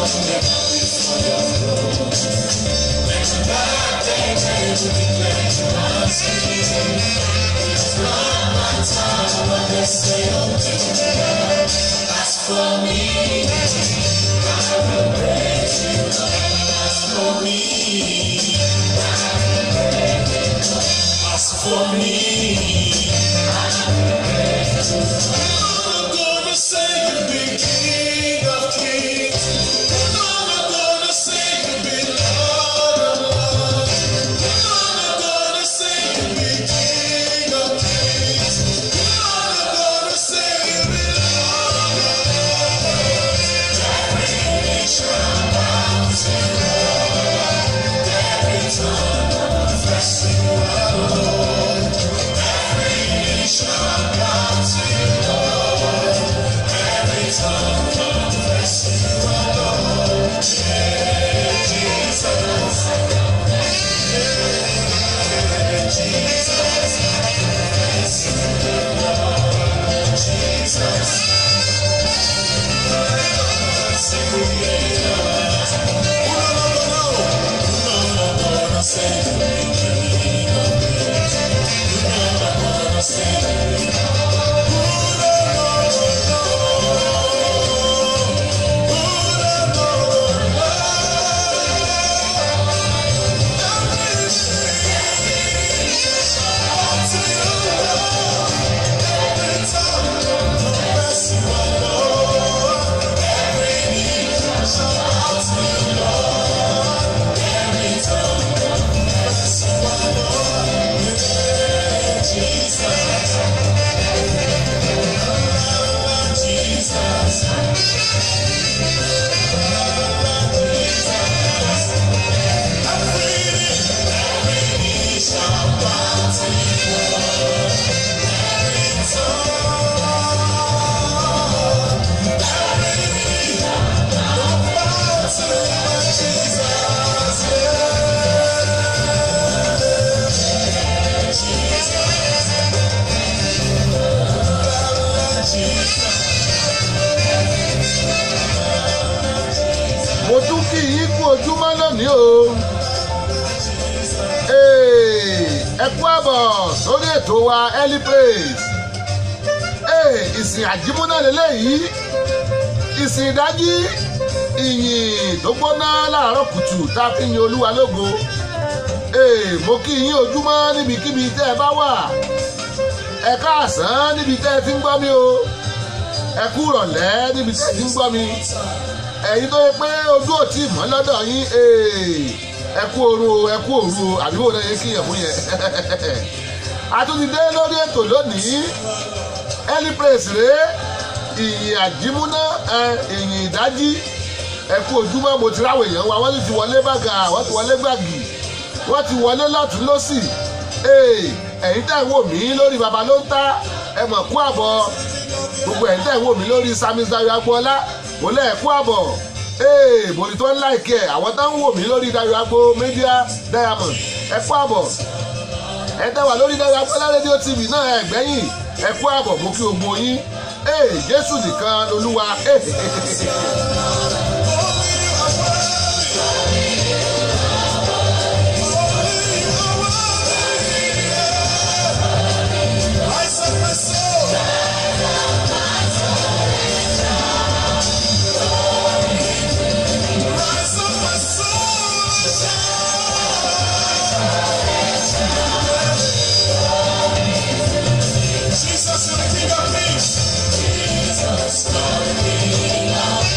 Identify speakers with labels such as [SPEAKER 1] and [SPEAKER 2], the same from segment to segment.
[SPEAKER 1] I'm gonna say you be king of kings. I'm gonna say you be Lord of lords. I'm gonna say you be king of kings. I'm gonna say you be Lord of lords. Every nation bows to you. Every tongue confess you are Lord. Every nation bows to you. Every tongue confess you are Lord. Yeah, Jesus. Yeah, Jesus. Yes, Lord. Jesus.
[SPEAKER 2] mo tún kí yín kú ojúmọ́ lónìí o. Ee, ẹ kú àbọ̀ sórí ètò wa early praise. Ee, ìsìn àjímúná lélẹ́yìí ìsìn ìdájí ìyìn tó gbóná láàárọ̀ kùtù tá a fi yin olúwa lógo. Ee, mo kí yín ojúmọ́ níbikíbi tẹ́ ẹ bá wà. Ẹ káàsán níbi tẹ́ ẹ ti ń gbọ́ mi o. Ẹ kú ìrọ̀lẹ́ níbi tẹ́ ẹ ti ń gbọ́ mi ẹ̀yin tó yẹ pé ojú ò tí ì mọ́ lọ́dọ̀ yín ee, ẹ kú oru o ẹ kú òru o àbí wò ló yẹ kí yẹn fún yẹn. a tún ti dé lórí ètò lónìí early praise rèé ìyìn àjímúná ẹ, ìyìn ìdájí ẹ kú ojúmọ́ mo ti ráwọ̀ èèyàn wa wọ́n sì ti wọlé bàgà wọ́n ti wọlé gbàgì wọ́n ti wọlé lọ́tún lọ́sì ee, ẹ̀yin tẹ̀ ń wò mí lórí baba ló ń ta ẹ mọ̀ kú àbọ̀ gbogbo ẹ̀yin tẹ̀ ń wò mí lórí samis dayo agboola mo lẹ́ ẹ̀kú àbọ̀ ee mo ní tó ń láìkẹ́ ẹ̀ àwọn tó ń wò mí lórí dayo agbo media diamond ẹ̀kú àbọ̀ ẹ tẹ́ wà lórí dayo agboola rédíò tv náà ẹ̀ gbẹ́yìn ẹ̀kú àbọ̀ mo kí gbogbo yín ee jésù nìkan lolúwa ee.
[SPEAKER 1] Rise up my soul. Rise up my soul. Jesus, you're the King of Kings. Jesus, you're the King of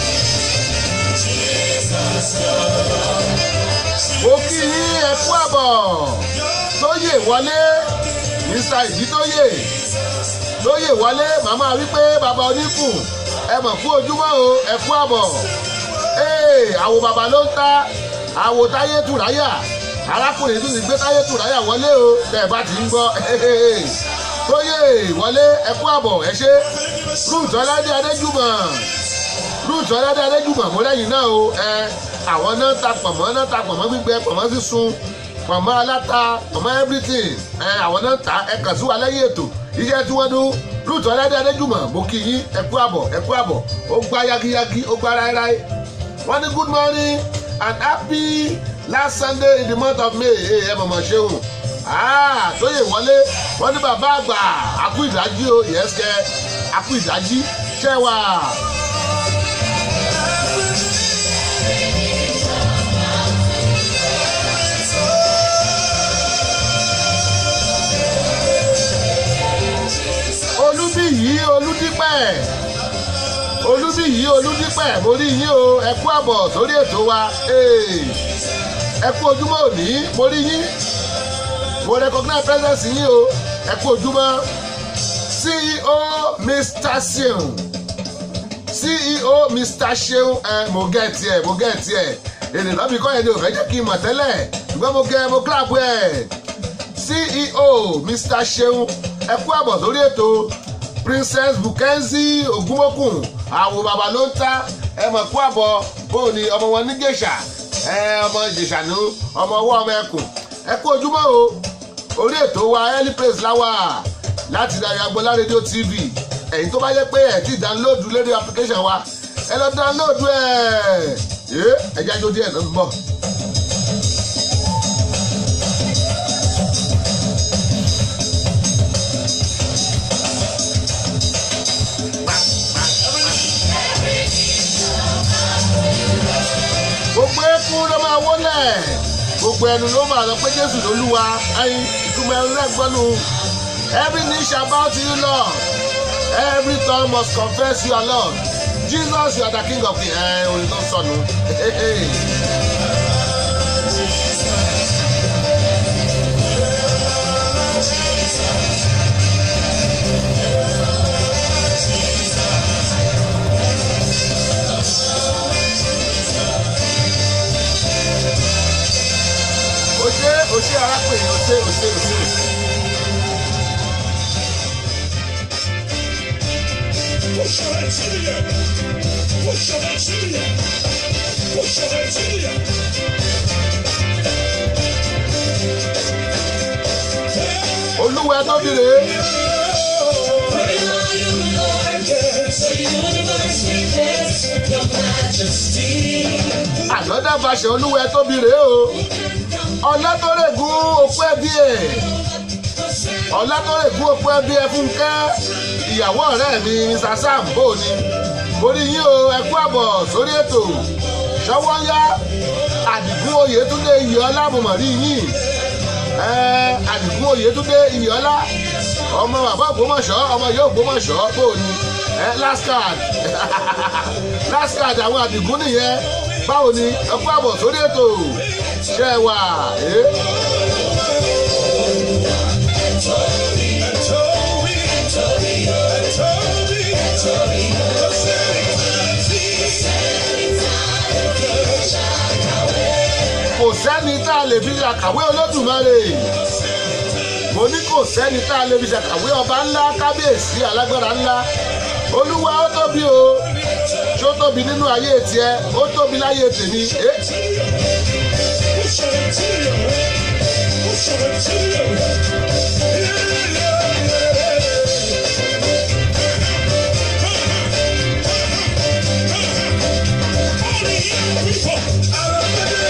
[SPEAKER 1] Jesus, you're the Lord.
[SPEAKER 2] mo kí yín ẹ̀kú àbọ̀ tóyè wọlé mr ìdítóyè tóyè wọlé màmá wípé bàbá oníkùn ẹ mọ̀ kú ojúmọ́ o ẹ̀kú àbọ̀ ee àwo bàbá ló ń ta àwo táyé tùráyà arákùnrin tún ti gbé táyé tùráyà wọlé o tẹ̀ bá ti ń gbọ́ tóyè wọlé ẹ̀kú àbọ̀ ẹ ṣe ruth ọládé adéjúmọ̀ ruth ọládé adéjúmọ̀ mo lẹ́yìn náà o ẹ àwọn náà ta pọ̀mọ́ náà ta pọ̀mọ́ gbígbẹ pọ̀mọ́ sísun pọ̀mọ́ aláta pọ̀mọ́ everything ẹ àwọn náà ta ẹ kàn sí wa lẹ́yìn ètò iṣẹ́ tí wọ́n dún ruth ọládé adéjúmọ̀ mo kí yín ẹ̀kú àbọ̀ ẹ̀kú àbọ̀ ó gbá yagiyagi ó gbá ráíráí wọ́n ní good morning and happy last sunday in the month of may ẹ ẹ mọ̀mọ́ ṣeun Ah, tóyè wọlé wọ́n ní bàbá àgbà àkú ìdájí o yẹ́sẹ̀ àkú ìdájí ṣẹ́wà. olúbíyí olúdípẹ̀ olúbíyí olúdípẹ̀ mo rí yín o ẹ kú àbọ̀ sórí ètò wa Hey, ẹ kú ojúmọ́ òní mo rí yín mo recognize presence yín o ẹ kú ojúmọ́ ceo mr seun ceo mr seun ẹ mo gẹ̀ tiẹ̀ mo gẹ̀ tiẹ̀ èdè lọ́bì kọ́ yẹn ni ò fẹ́ jẹ́ kí n mọ̀ tẹ́lẹ̀ ṣùgbọ́n mo gẹ̀ mo clap ẹ̀ ceo mr seun ẹ kú àbọ̀ sórí ètò princess bukenzi ogunmokun àwọn bàbá ló ń ta ẹ mọ̀ kú àbọ̀ bóun ni ọmọ wọn ní gèṣà ẹ ọmọ ìjèṣà ní ọmọ ọwọ́ ọmọ ẹkùn ẹ kú ojúmọ́ o orí ètò wa early praise láwà láti darí agbọ́lá rédíò tv ẹ̀yin tó bá yẹ pé ẹ̀ ti download lérí application wa ẹ lọ download ẹ̀ ẹ̀ ẹ̀jẹ̀ ajó díẹ̀ ló ń bọ̀. gbogbo eku ló máa wọlẹ̀ gbogbo ẹnu ló máa lọ pé jésù lolúwa ẹyin ìtumọ̀ ẹnu rẹ̀ gbọ́nu every knee shall bow to you lord every tongue must confess you are lord jesus you are the king of the ẹ orin tó sọnù. òṣè òṣè arákùnrin òṣè òṣè òṣè òṣè.
[SPEAKER 1] Push your hands in the air. Push your hands in the air. Push your hands in the air.
[SPEAKER 2] olúwa tóbi rèé ànádà fàṣẹ olúwa tóbi rèé o ọlátọ́rẹ̀gùn òkú ẹbí ẹ̀ ọlátọ́rẹ̀gùn òkú ẹbí ẹ̀ fúnkẹ́ ìyàwó ọ̀rẹ́ mi mr sam bò ní orí yín o ẹ kú àbọ̀ sórí ètò ṣọwọ́ yá àdìgún oyètúndé iyọ̀ọ́lá mọ̀mọ́rí yín ẹ àdìgún oyètúndé iyọ̀ọ́lá ọmọ bàbá ògbómọ̀ṣọ́ ọmọ yóò ògbómọ̀ṣọ́ bò ní ẹ last card last card àwọn àdìgún nìyẹn báwo ni ẹ kú àbọ̀ sórí ètò ṣẹ́ wà ẹ́. kò sẹ́ni tá a lè fi ṣàkàwé olódùmarè mo ní kò sẹ́ni tá a lè fi ṣàkàwé ọba ńlá kábíyèsí alágbára ńlá olúwa ó tóbi o ṣó tóbi nínú ayé tiẹ̀ ó tóbi láyé tèmi. Eh?
[SPEAKER 1] Push your hands in the air. Push your hands in the air. Yeah, yeah, yeah. All the young people.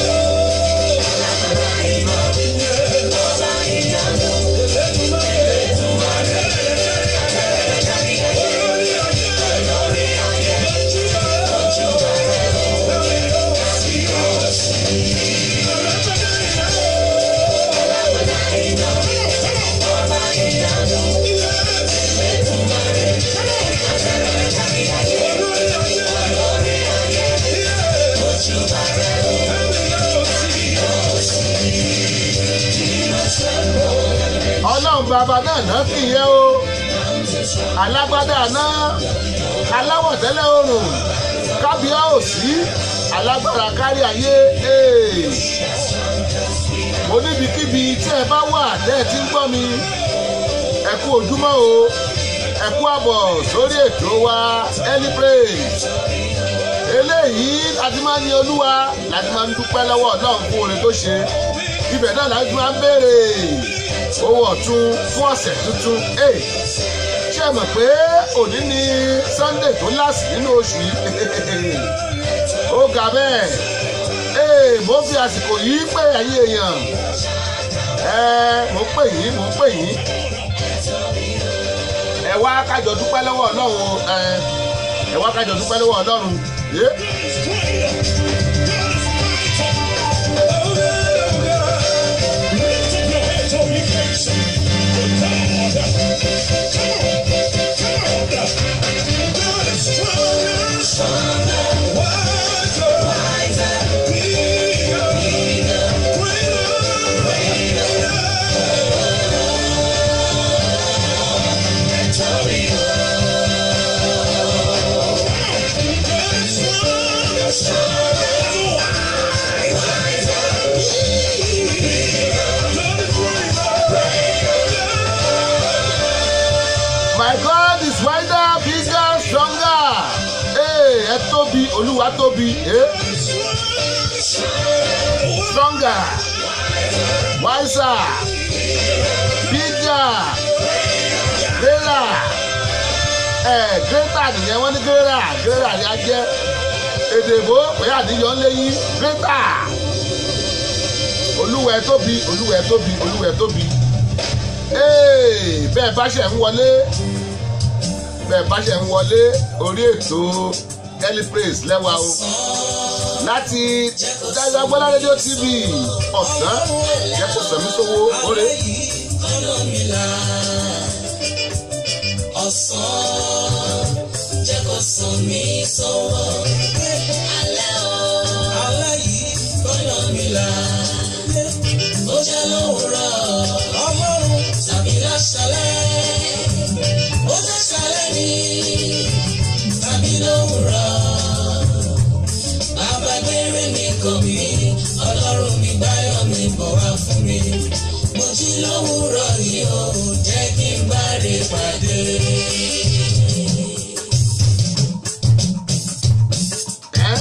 [SPEAKER 2] ọlọ́run bàbá náà náà kì í yẹ o alágbádá náà aláwọ̀ tẹ́lẹ̀ oòrùn kábíyá òsì alágbára kárí ayé ee. mo níbikíbi tí ẹ bá wà tẹ́ ẹ ti ń gbọ́ mi ẹ kú ojúmọ́ o ẹ kú àbọ̀ sórí ètò wa early praise eléyìí láti máa ń ní olúwa láti máa ń dúpẹ́ lọ́wọ́ ọlọ́run fún oore tó ṣe ibẹ̀ náà láti máa ń béèrè owó ọ̀tún fún ọ̀sẹ̀ tuntun Hey, ṣé ẹ mọ̀ pé òní ni sunday tó láàsì nínú oṣù yìí ó ga bẹ́ẹ̀ ee mo fi àsìkò yìí pé ẹ̀yin èèyàn ẹ mo pè yín mo pè yín ẹ wá kájọ dúpẹ́ lọ́wọ́ ọlọ́run ẹ ẹ wá kájọ dúpẹ́ lọ́wọ́ ọlọ́run yé my god is wider bigger stronger ee ẹ tóbi olúwa tóbi ee stronger wiser bigger greater ẹ greater nìyẹn wọ́n ní greater greater ni a jẹ́ èdè ìbò pé àdíyọ ń léyìn greater olúwa ẹ tóbi olúwa ẹ tóbi olúwa ẹ tóbi ee bẹ́ẹ̀ bá ṣe ń wọlé bẹ́ẹ̀ bá ṣe ń wọlé orí ètò early praise lẹ́wà o láti dágbàgbọ́lá rédíò tv ọ̀sán jẹ́ kó sẹ̀mí sówó oore.
[SPEAKER 3] ọ̀sán jẹ́ kó sàn mí sọ́wọ́ alẹ́ o alẹ́ yìí gbọ́dọ̀ mi là ó jẹ́ lówùrọ̀ ọlọ́run tàbí láṣálẹ́ ó jẹ́ ṣálẹ́ ni tàbí lówùrọ̀ bàbá gbére mi kò mí ọlọ́run mi gbáyọ̀ mi bọ̀ wá fún mi mo jí lówùrọ̀ yìí ó jẹ́ kí n bá rí pàdé.
[SPEAKER 2] ẹ́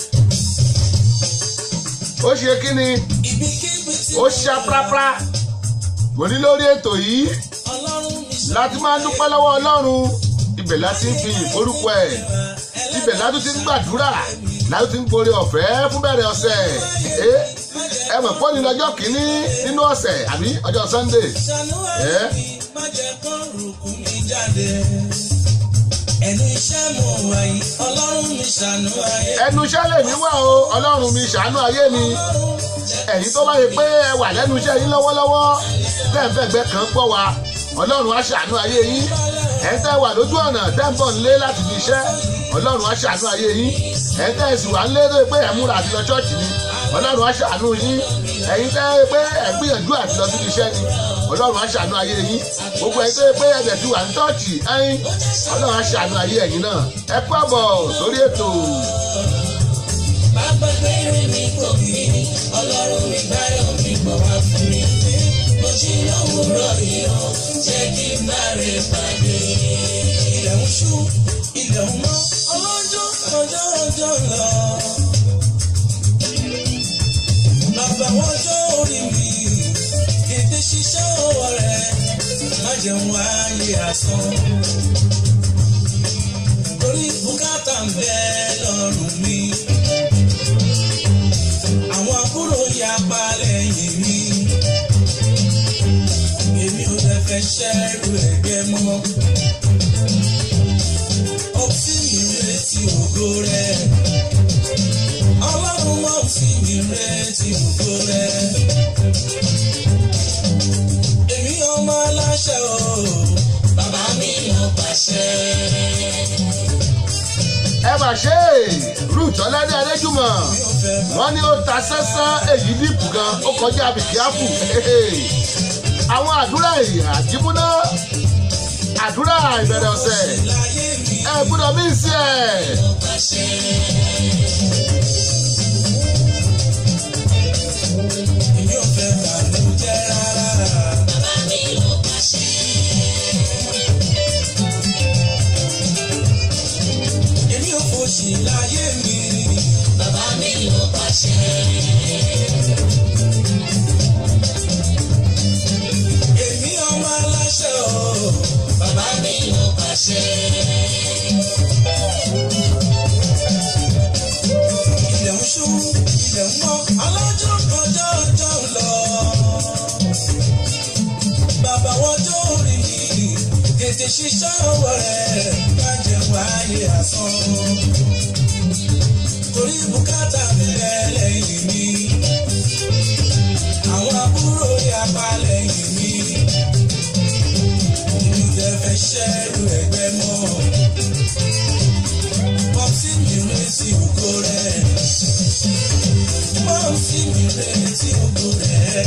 [SPEAKER 2] ó ṣe kí ni
[SPEAKER 3] ibikíbi tí
[SPEAKER 2] ó ṣá prápra mo ní lórí ètò yìí
[SPEAKER 3] ọlọ́run mi ṣe
[SPEAKER 2] láti máa dúpẹ́ lọ́wọ́ ọlọ́run ibẹ̀ láti ń fi ìforúkọ ẹ̀ ibẹ̀ látún ti ń gbàdúrà látún ti ń gbórí ọ̀fẹ́ fún bẹ̀rẹ̀ ọ̀sẹ̀ ẹ ẹ mọ̀ pọ́ni lọ́jọ́ kìíní nínú ọ̀sẹ̀ àbí ọjọ́ sunday
[SPEAKER 3] ṣàánú
[SPEAKER 2] ẹ́
[SPEAKER 3] ayé mi má jẹ́ kán rúkú mi jáde. ẹnu iṣẹ́ mo wà yìí ọlọ́run mi ṣàánú ayé
[SPEAKER 2] ẹnu iṣẹ́ lè mí wà o ọlọ́run mi ṣàánú ayé mi ẹ̀yin tó bá yẹ pé ẹ wà lẹ́nu iṣẹ́ yín lọ́wọ́lọ́wọ́ tẹ́ǹfẹ̀gbẹ́ kan gbọ́ wa ọlọ́run á ṣàánú ayé yín ẹ̀ ń tẹ́ wà lójú ọ̀nà tẹ́ǹbọ̀ ń lé láti fi iṣẹ́ ọlọ́run á ṣàánú ayé yín ẹ̀ ń tẹ́ sì wà ń lé tó yẹ pé ẹ̀ múra àti lọ ṣọ́ọ̀ṣì ni ọlọ́run á ṣàánú yín ẹ̀yin tẹ́ yẹ pé ẹ̀ gbìyànjú àti lọ síbi iṣẹ́ ni ọlọ́run á ṣàánú ayé yín gbogbo ẹ̀yin tó yẹ pé ẹ̀dẹ̀ ti wà ní ṣọ́ọ̀ṣì ẹ̀yin ọlọ́run á ṣàánú ayé ẹ̀yin náà ẹ kú àbọ̀ sórí ètò
[SPEAKER 3] bàbá gbére mi kò bí ọlọ́run mi báyọ̀ mi bọ̀ wá fún mi. mo jí lówùrọ̀ yìí ó jẹ́ kí n bá rí pàdé. ilẹ̀ ń ṣú ilẹ̀ ń mọ́ ọlọ́jọ́ ọjọ́ ọjọ́ lọ. bàbá wọn jọ orí mi ètè ṣiṣẹ́ ọwọ́ rẹ̀ má jẹun ayé asán. torí bùkátà ń bẹ lọ́rùn mi àwọn àbúrò ya balẹ̀ yìí mi. Èmi ò lè fẹ́ ṣẹ́rù ẹ̀gbẹ́ mọ́. Ọtí mi retí ògo rẹ̀. Ọlọ́run mọ̀ sí mi retí ògo rẹ̀. Èmi ọmọ aláṣẹ o. Bàbá mi lọ pàṣẹ.
[SPEAKER 2] ẹ mà ṣe é ruth ọlẹ́dẹ̀ adéjúmọ̀
[SPEAKER 3] Mi ò fẹ́ bá
[SPEAKER 2] wọ́n ní ó ta sánsán èyí dìpù gan ó kọjá bìkíáfù àwọn àdúrà àjímúná àdúrà ìbẹ̀rẹ̀ ọ̀sẹ̀
[SPEAKER 3] láyé mi
[SPEAKER 2] ẹ gbọ́dọ̀ mí sí ẹ̀.
[SPEAKER 3] lọ pàṣẹ. Èmi ò fẹ́ bàlújẹ́ rárá. Bàbá mi ló pàṣẹ. Èmi ò fòṣì láyé mi. Bàbá mi ló pàṣẹ. Èmi ọmọ aláṣẹ o. Bàbá mi ló pàṣẹ. tètè ṣiṣẹ́ ọwọ́ rẹ̀ má jẹ́ wáyé asán. torí bùkátà bẹ̀rẹ̀ lẹ́yìn mi. àwọn àbúrò yapa lẹ́yìn mi. mi jẹ́ fẹ́ ṣẹ́rù ẹgbẹ́ mọ́. pọ́psí mi retí ògo rẹ̀. pọ́psí mi retí ògo rẹ̀.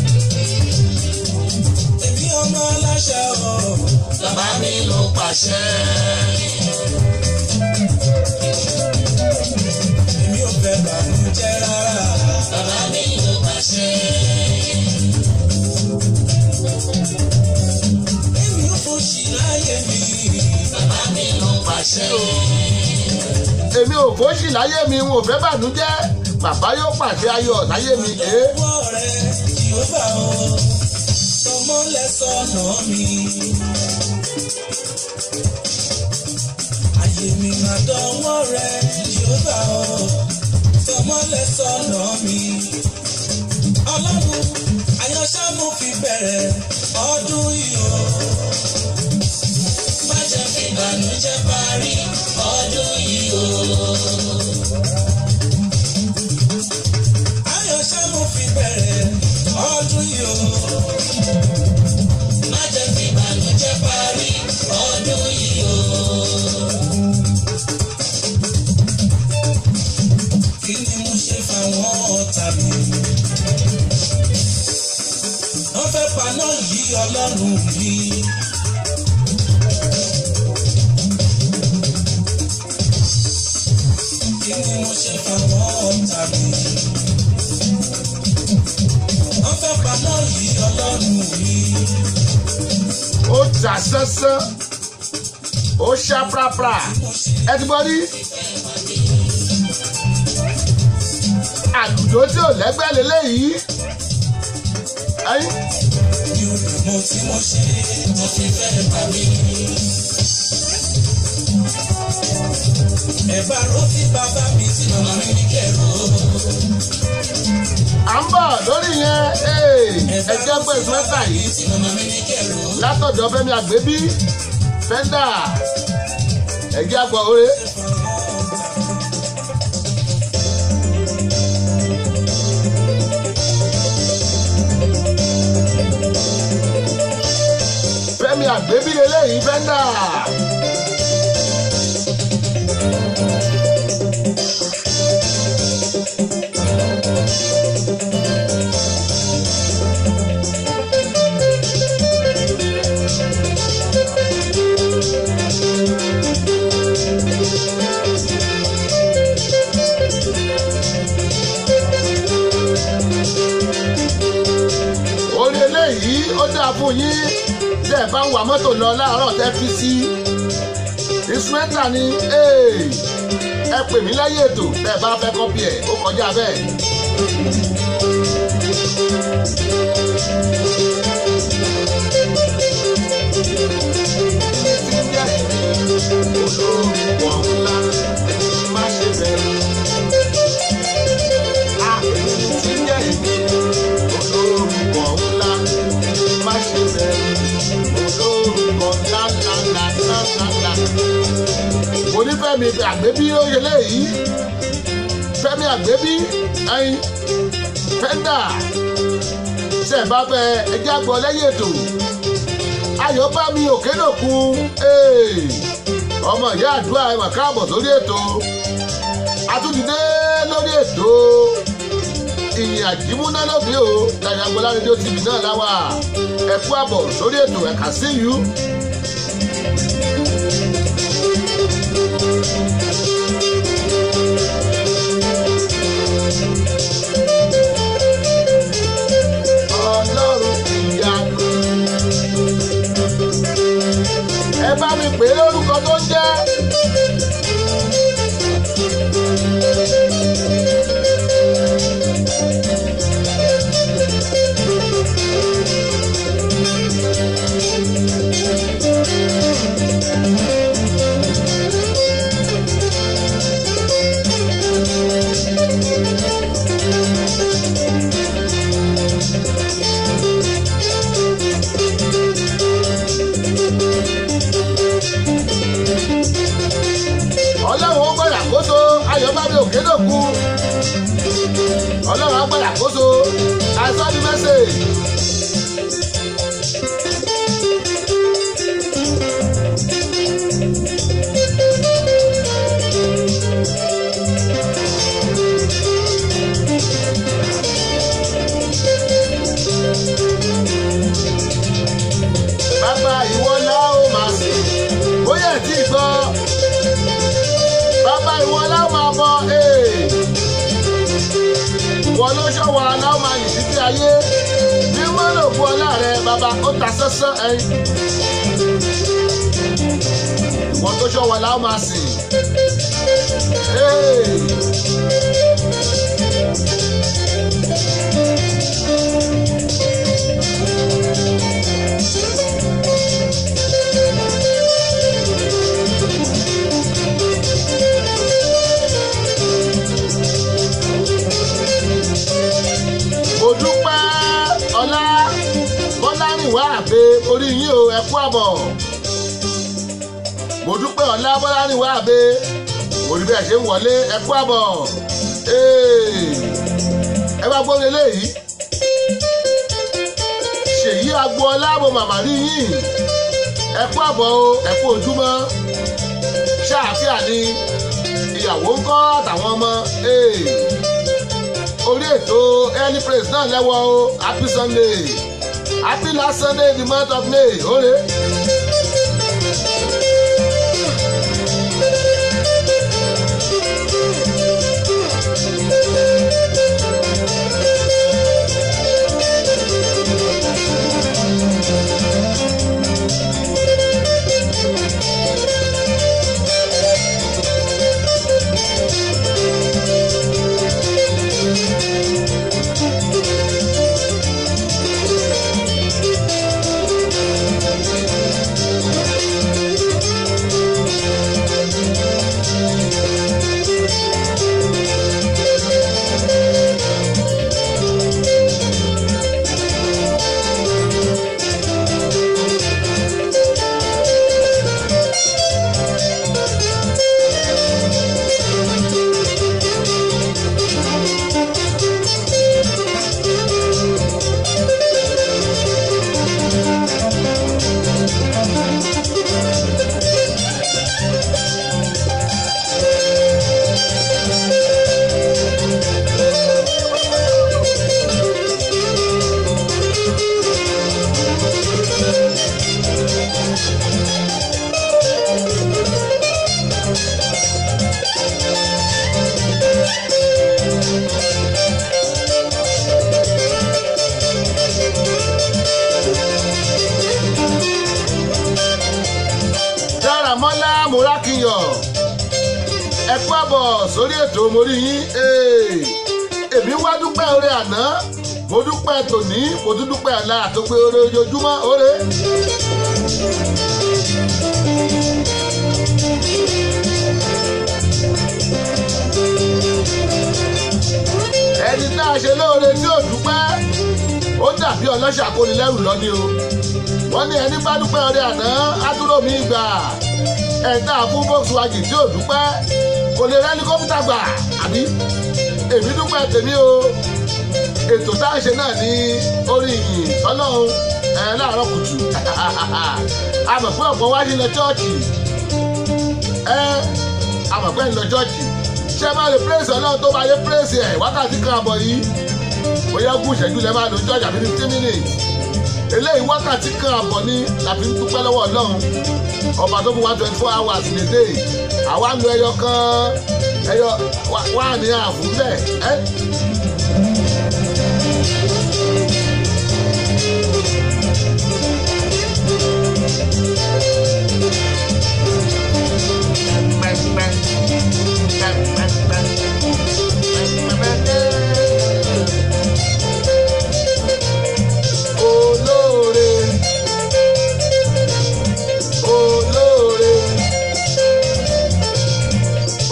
[SPEAKER 3] èmi ọmọ aláṣà ọ̀.
[SPEAKER 1] Bàbá mi ló pàṣẹ.
[SPEAKER 3] èmi ò fẹ́ bànújẹ́ rárá.
[SPEAKER 1] Bàbá mi ló pàṣẹ.
[SPEAKER 3] èmi ò fòṣì láyé mi.
[SPEAKER 1] Bàbá mi ló pàṣẹ.
[SPEAKER 2] èmi ò fòṣì láyé mi n ò fẹ́ bànújẹ́ bàbá yóò pàṣẹ ayọ̀ láyé mi ẹ́
[SPEAKER 3] ọwọ́ rẹ̀ Jèhófà o tọmọlẹ̀ sọ̀nà mi. Ayé mi máa dánwọ́ rẹ̀ Jèhófà o tọmọlẹ̀ sọ̀nà mi. Ọlọ́run àyànṣá mo fi bẹ̀rẹ̀ ọdún yìí o.
[SPEAKER 1] Má jẹ́ fi ìbànújẹ́ parí ọdún yìí o.
[SPEAKER 3] Àyànṣá mo fi bẹ̀rẹ̀ ọdún yìí o.
[SPEAKER 1] Má jẹ́ fi ìbànújẹ́ parí ọdún yìí o.
[SPEAKER 3] kí ni mo ṣe fáwọn ọ̀tá mi? wọ́n fẹ́ paná yí ọlọ́run mi. kí ni mo ṣe fáwọn ọ̀tá mi? wọ́n fẹ́ paná yí ọlọ́run mi.
[SPEAKER 2] ó tà sánsán ó ṣá prapra ẹ ti gbọ́ rí àlùjọ tí ò lẹ́gbẹ́ lélẹ́yìí ẹ̀yìn
[SPEAKER 3] mi ò lè mọ tí mo ṣe mo fi fẹ́ pa mí. ẹ̀bá rántí bàbá mi tí màmá mi ní kẹ̀rọ.
[SPEAKER 2] à ń bọ̀ lórí yẹn ee, ẹ jẹ́ pé sùwẹ́tà yìí
[SPEAKER 3] tí màmá mi ní kẹ̀rọ.
[SPEAKER 2] látọ̀dọ̀ fẹ́mi àgbébí fẹ́ndà ẹ̀jẹ̀ àgbọ̀ oore. fẹ́mi àgbébí lélẹ́yìí fẹ́ndà. orí eléyìí ó dáa fún yín tẹ́ ẹ bá ń wa mọ́tò lọ láàárọ̀ tẹ́ fi sí ìsúwẹ́tà ni ee, ẹ pè mí lẹ́yìn ètò tẹ́ ẹ bá fẹ́ kọ́pì ẹ̀ ó kọjá bẹ́ẹ̀. olórúkọ ńlá má ṣe bẹ̀rù. Àpèjì tí ń jẹ́ èmi olórúkọ ńlá má ṣe bẹ̀rù olórúkọ ńlá ńlá ńlá ńlá ńlá ńlá. Onífẹ́mi àgbébí ó yẹ léyìí Fẹ́mi àgbébí ẹyin fẹ́ndà ṣe bá fẹ́ ẹjẹ́ àgbọ̀ lẹ́yìn ètò ayọ̀bámi òkèdòkun ọmọ ìyá àdúrà ẹ̀ mà káàbọ̀ sórí ètò àtúndìdé lórí ètò ìyìn àjímúná lóde o dàgbàgbọ́lá rédíò tv náà láwà ẹ kú àbọ̀ sórí ètò ẹ̀ka sí yú. ọlọ́run ìyanu ẹ bá mi pè é lórúkọ tó ń jẹ́. adédọ̀kú ọlọ́run agbára àkóso àìsàn ní mẹ́sẹ̀gì. bàbá ìwọ la ó máa sìn bóyá ẹ̀ tí ì gbọ́ bàbá ìwọ la ó máa bọ ee ìwọ ló ṣọwọ́ aláwọ̀ máa yìí títí ayé bí wọ́n lò bu ọlá rẹ bàbá ó ta sánsán ẹyin ìwọ tó ṣọwọ́ aláwọ̀ máa sìn ee. mo dúpẹ́ ọlá bọ́lárìnwá àbẹ orí yín o ẹ kú àbọ̀ mo dúpẹ́ ọlá bọ́lárìnwá àbẹ mo rí bí ẹ ṣe ń wọlé ẹ kú àbọ̀ Ee, ẹ bá gbọ́ eléyìí ṣèyí agboola mo màmá rí yín ẹ kú àbọ̀ o ẹ kú ojúmọ́ ṣáàfíà ni ìyàwó ń kọ́ àtàwọn ọmọ. Ee orí ètò early praise náà lẹ́wọ́ o happy sunday happy last sunday in the month of may ore. dáramọ́lá múrákìyọ̀ ẹ kú àbọ̀ sórí ètò mórí yín Ee, èmi wá dúpẹ́ oore àná mo dúpẹ́ tòní mo tún dúpẹ́ àlá àtòpé oore ojoojúmọ́ oore. ẹni tá a ṣe lóore tí ò dúpẹ́ ó dàbí ọlọ́ṣà kónilẹ́rù lọ́ní o wọ́n ní ẹni bá dúpẹ́ ọrẹ àná ádúró mi gbà ẹ̀dá fún volkswagen tí ò dúpẹ́ kò lè rẹ́ni kọ́mpútà gbà àbí èmi dúpẹ́ tèmi o ètò tá a ṣe náà ní orí ìyìn tọ́lọ́hún ẹ̀ láàárọ̀ kùtù a mọ̀ pé ọ̀pọ̀ wá sí lọ chọ́ọ̀chì ẹ a mọ̀ pé ń lọ chọ́ọ̀chì ṣé máa lè pírèsì ọlọ́run tó máa yẹ pírèsì ẹ̀ wákàtí kan àbọ̀ yìí bóyá gùn ìṣẹ́jú lẹ́ máa lò chọ́ọ̀chì àbí fifteen minutes eléyìí wákàtí kan àbọ̀ ní la fi ń dúpẹ́ lọ́wọ́ ọlọ́run ọba tó fún wa twenty four hours in a day àwa ń lo ẹyọ kan ẹyọ wá ní àfún bẹ́ẹ̀ ẹ́. olóore olóore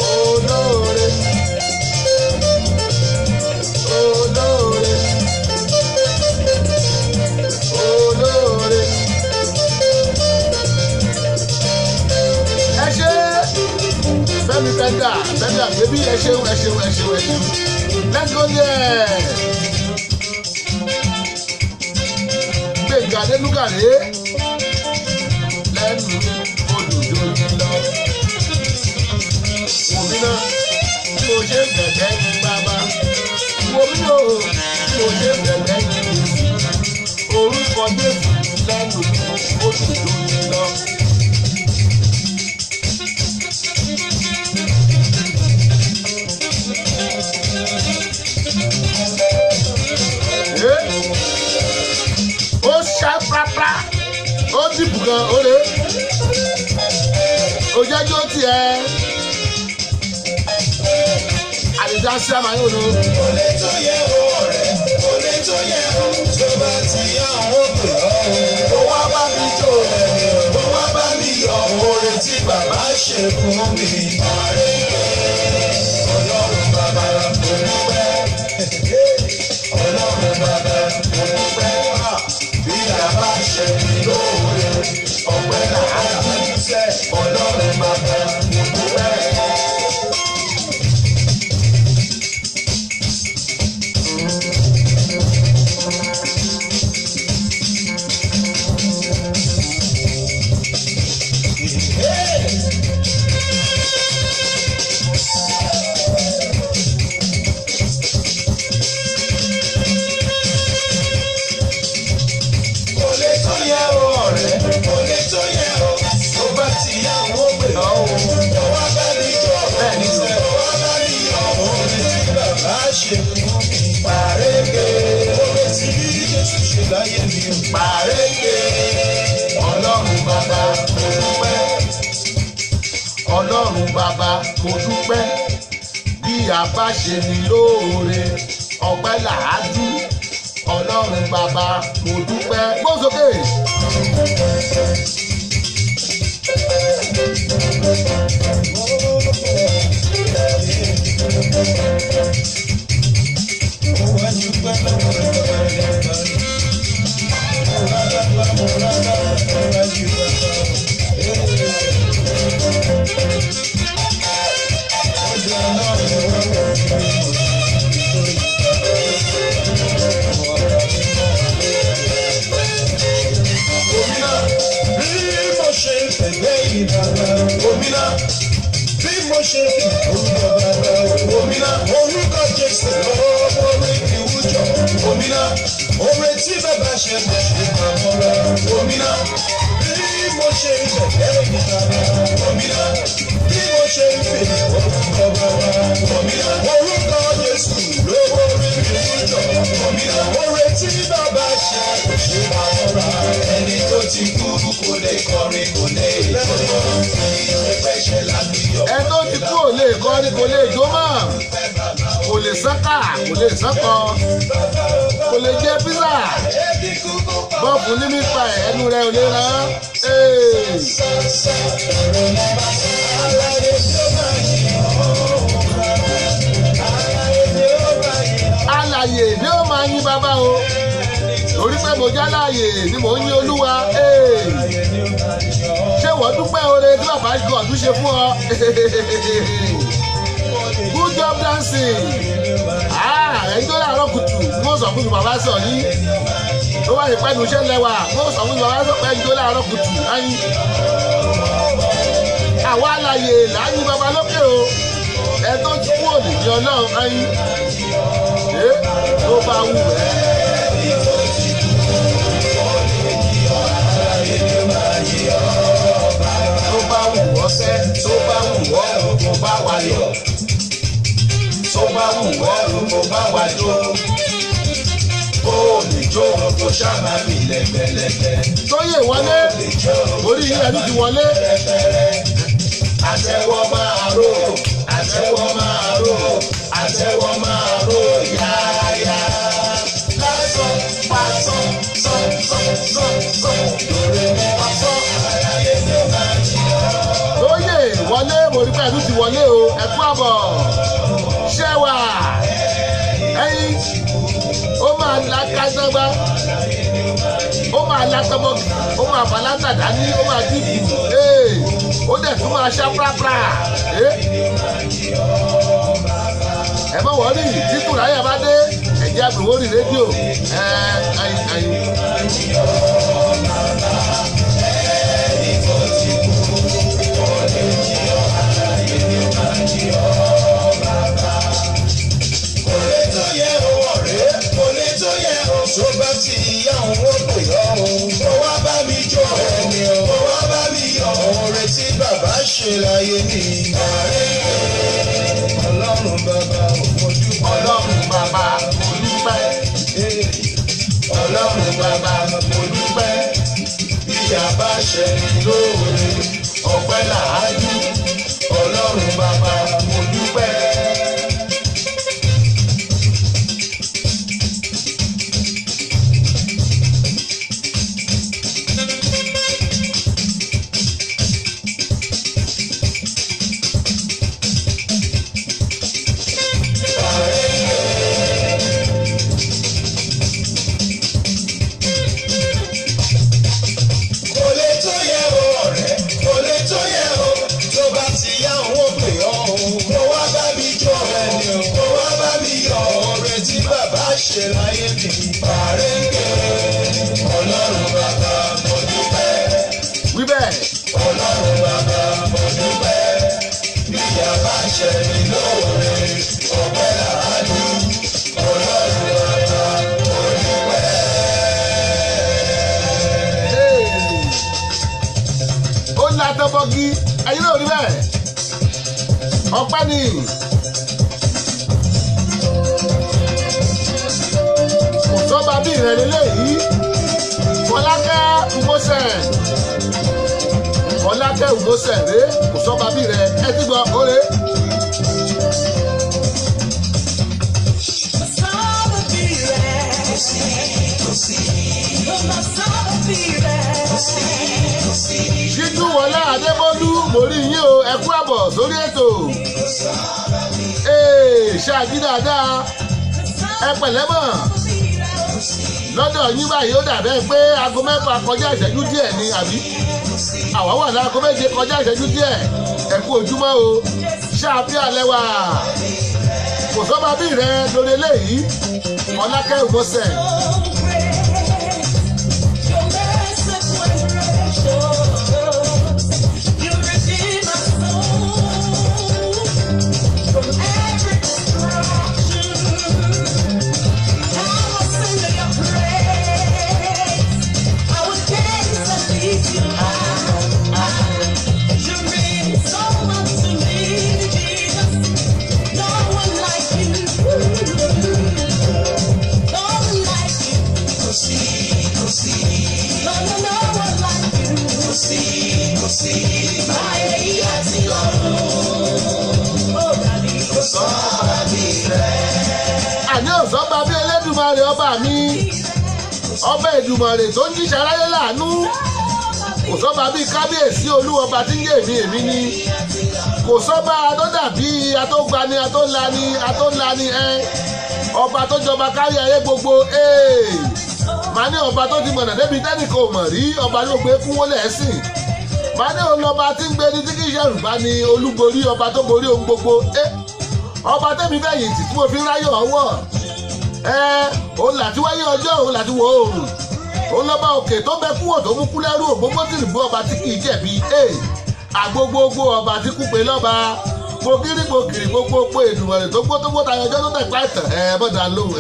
[SPEAKER 2] olóore olóore kódà bẹ́ẹ̀ni àgbébí ẹ ṣeun ẹ ṣeun ẹ ṣeun ẹ ṣeun let's go there. gbẹ̀ngà adélúgàrẹ́ lẹ́nu olùdókòwò lọ. wòmí náà bí mo ṣe ń bẹ̀bẹ̀ ní bàbá wòmí náà bí mo ṣe ń bẹ̀bẹ̀ ní Jésù orúkọ Jésù lẹ́nu olùdókòwò lọ. ó ṣá pápá ó dìbò gan ó lé òjẹ́jọ́ tiẹ̀ àdìjá sí àmàyàn òdo
[SPEAKER 1] Olè tó yẹ o ọ̀rẹ́, olè tó yẹ o, tó bá ti yá àwọn pè ọ́ o. Ó wá bá mi jó ẹ̀mí o, ó wá bá mi yọ oore tí bàbá ṣe fún mi. Ọlọ́run bàbá mo dúpẹ́. Ọlọ́run bàbá mo dúpẹ́. Bí bàbá ṣe mi lóore, ọpẹ́ làá dúpẹ́. Ọlọ́run bàbá mo dúpẹ́. Olè tó yẹ o ọ̀rẹ́, olè tó yẹ o, tó bá ti yá wọ́n pè ọ́ o. Ọwọ́ bá mi jọ bẹ́ẹ̀ ní sẹ́, ọwọ́ bá mi yọ orin tí bàbá ṣe fún mi. Pàrẹ́gẹ́, orin tí Jésù ṣe láyé mi. Pàrẹ́gẹ́, ọlọ́run bàbá mo dúpẹ́.
[SPEAKER 2] ọlọ́run bàbá mo dúpẹ́ bí a bá ṣe ní lóore ọpẹ́ làádú ọlọ́run bàbá mo dúpẹ́ gbósókè.
[SPEAKER 1] Mo wá dúpẹ́ lọ́wọ́ rẹ̀ bàbá rẹ̀. Mo rà lápá, mo rà lápá, mo rà jù bàbá. Ọjọ́ náà mo wá wọ̀ mí. Gómìnà bí mo ṣe fẹ̀gbẹ́ yìí bàbá. Gómìnà bí mo ṣe fi orúkọ bàbá. Gómìnà orúkọ Jésù lọ́wọ́ orí ìwújọ. Gómìnà oore tí bàbá ṣe mo ṣe àmọ́ra. Gómìnà bí mo ṣe fẹ̀gbẹ́ yìí bàbá. Gómìnà bí mo ṣe fi orúkọ bàbá. Gómìnà orúkọ Jésù lọ́wọ́ orí ìwújọ. Gómìnà oore tí bàbá ṣe mo ṣe àmọ́ra. Ẹni tó ti kú kò lè kọrin kò lè jọyọ̀. Ìrẹ́pẹ̀ ṣe lábíyọ̀.
[SPEAKER 2] ẹ tó ti kú ò lè kọ́ ni kò lè jó mọ́ kò lè sánká kò lè sánkọ kò lè jẹ písà bọ́ọ̀fù ní nípa ẹ̀ ẹnu rẹ̀ ò lè rán Ee. alàyè ni ó máa yín bàbá o torí pé mo já láàyè ni mò ń yín olúwa Ee. ṣé wọ́n dúpẹ́ oore tí bàbá God ṣe fún ọ good job dancing ẹ̀yin tó láàárọ̀ kùtù ni wọ́n sọ fún mi bàbá sọ yìí tó wáyé pẹ́nu iṣẹ́ lẹ́wà wọ́n sọ fún mi bàbá sọ pé ẹ̀yin tó láàárọ̀ kùtù láyìn àwa alàyè láyìn bàbá lókè o ẹ tó ti kú òní ní ọlọ́run láyìn ẹ tó bá wù ẹ́.
[SPEAKER 1] tó bá wù ọ́ sẹ́ tó bá wù ọ́ o kò bá wa yọ̀ tó bá wù ọ́ o kò bá wa jó kó o lè jó o kò ṣáà mi lẹ́gbẹ̀lẹ́gbẹ̀
[SPEAKER 2] tóyè wọlé
[SPEAKER 1] lè jó o
[SPEAKER 2] orí yìí ẹni ti wọlé
[SPEAKER 1] àtẹ́wọ́ máa ró àtẹ́wọ́ máa ró àtẹ́wọ́ máa ró yáyá lásán pásán sán sán sán sán lórí mi pásán àlàyé mi máa jí ọ́.
[SPEAKER 2] tóyè wọlé mo rí pé ẹni ti wọlé o ẹ kú àbọ̀ ṣẹ́wà ẹyin ó máa la kájọba ó máa la tọmọ ó máa fà látàdá ní ó máa dìbò ee ó dẹ̀ tún máa máa ṣá prapra Eh? ẹ mọ̀ wọ́n rí títù ráyà bá dé ẹ̀jẹ̀ àgbèwò rí rédíò ẹ̀ ẹ̀yìn ẹ̀yìn.
[SPEAKER 1] kò lè tó yẹ o ọ̀rẹ́ kò lè tó yẹ o. tó bá ti yá òun ó pè ọ́ o. kó wá bá mi jó ẹni o. kó wá bá mi yọ oore tí bàbá ṣe láyé mi. ọlọ́run bàbá òfojú
[SPEAKER 2] ọlọ́run bàbá olùpẹ́
[SPEAKER 1] ọlọ́run bàbá
[SPEAKER 2] olùpẹ́
[SPEAKER 1] bí a bá ṣe ní lóore ọpẹ́ làájú ọlọ́run bàbá mo dúpẹ́. kò lè tó yẹ o ọ̀rẹ́ kò lè tó yẹ o tó bá ti yá òun ó pè ọ́ o kó wá bá mi jó ẹni o kó wá bá mi yọ oore tí bàbá ṣe láyé mi pàrẹ́ǹgẹ̀ ọlọ́run bàbá mo dúpẹ́
[SPEAKER 2] wí bẹ́ẹ̀
[SPEAKER 1] ọlọ́run bàbá mo dúpẹ́ bí a bá ṣe ní lóore ọpẹ́ làánú ọlọ́run bàbá mo dúpẹ́.
[SPEAKER 2] Hey. ó ń la tọ́bọ́gí ẹ̀yin náà rí bẹ́ẹ̀ ọpẹ́ ni kò sọ́ba bí ìrẹ̀ lélẹ́yìí fọlákẹ́ ugosẹ̀ fọlákẹ́ ugosẹ̀ ré kò sọ́ba bí ìrẹ̀ ẹ ti gbọ́ oore ṣíjú wọlé adébólú mórí yín o ẹ kú àbọ̀ sórí ètò ee ṣáàjì dáadáa ẹ pẹ̀lẹ́ mọ̀ lọ́dọ̀ yín báyìí ó dàbẹ́ pé aago mẹ́fà kọjá ìṣẹ́jú díẹ̀ ni àbí àwa wà láago méje kọjá ìṣẹ́jú díẹ̀ ẹ kú ojúmọ́ o ṣáàfin alẹ́ wà kò sọ́ba bí rẹ lórí eléyìí ọlákẹ́ òmọ́sẹ̀ àní òsọ́ba bí elédùmarè ọba mi ọba èdùmarè tó ń jíṣẹ́ aráyé láàánú kò sọ́ba bíi kábíyèsí olúwọba tí ń yé èmi èmi ni kò sọ́ba tó dàbí atógbani atólani atólani ẹ ọba tó jọba kárí ayé gbogbo ee màá ní ọba tó ti mọ̀nà débi tẹ́nìkan ò mọ̀ rí ọba ló gbé fún wọlé ẹ̀sìn màá ní olọba tí ń gbé ní tí kì í ṣẹ̀rù bá ní olúborí ọba tó borí ohun gbogbo ẹ ọba tẹ́mi fẹ̀yìntì tí mo fi ráyọ̀ ọwọ́ ẹ òun làti wáyé ọjọ́ òun làti wọ oòrùn òun lọ́ba òkè tó bẹ kúwò tó mú kú lẹ́rú ògbógbó tìrì bú ọba tí kìí jẹ̀bi ẹ àgbogbogbò ọba tí kú pé lọ́ba gbogiri gbogiri gbogbogbò ènùmọ̀rẹ̀ tó gbó tó gbó tayọ ọjọ́ tó tẹ̀ pa ìtàn ẹ bọ́dà lóhùn.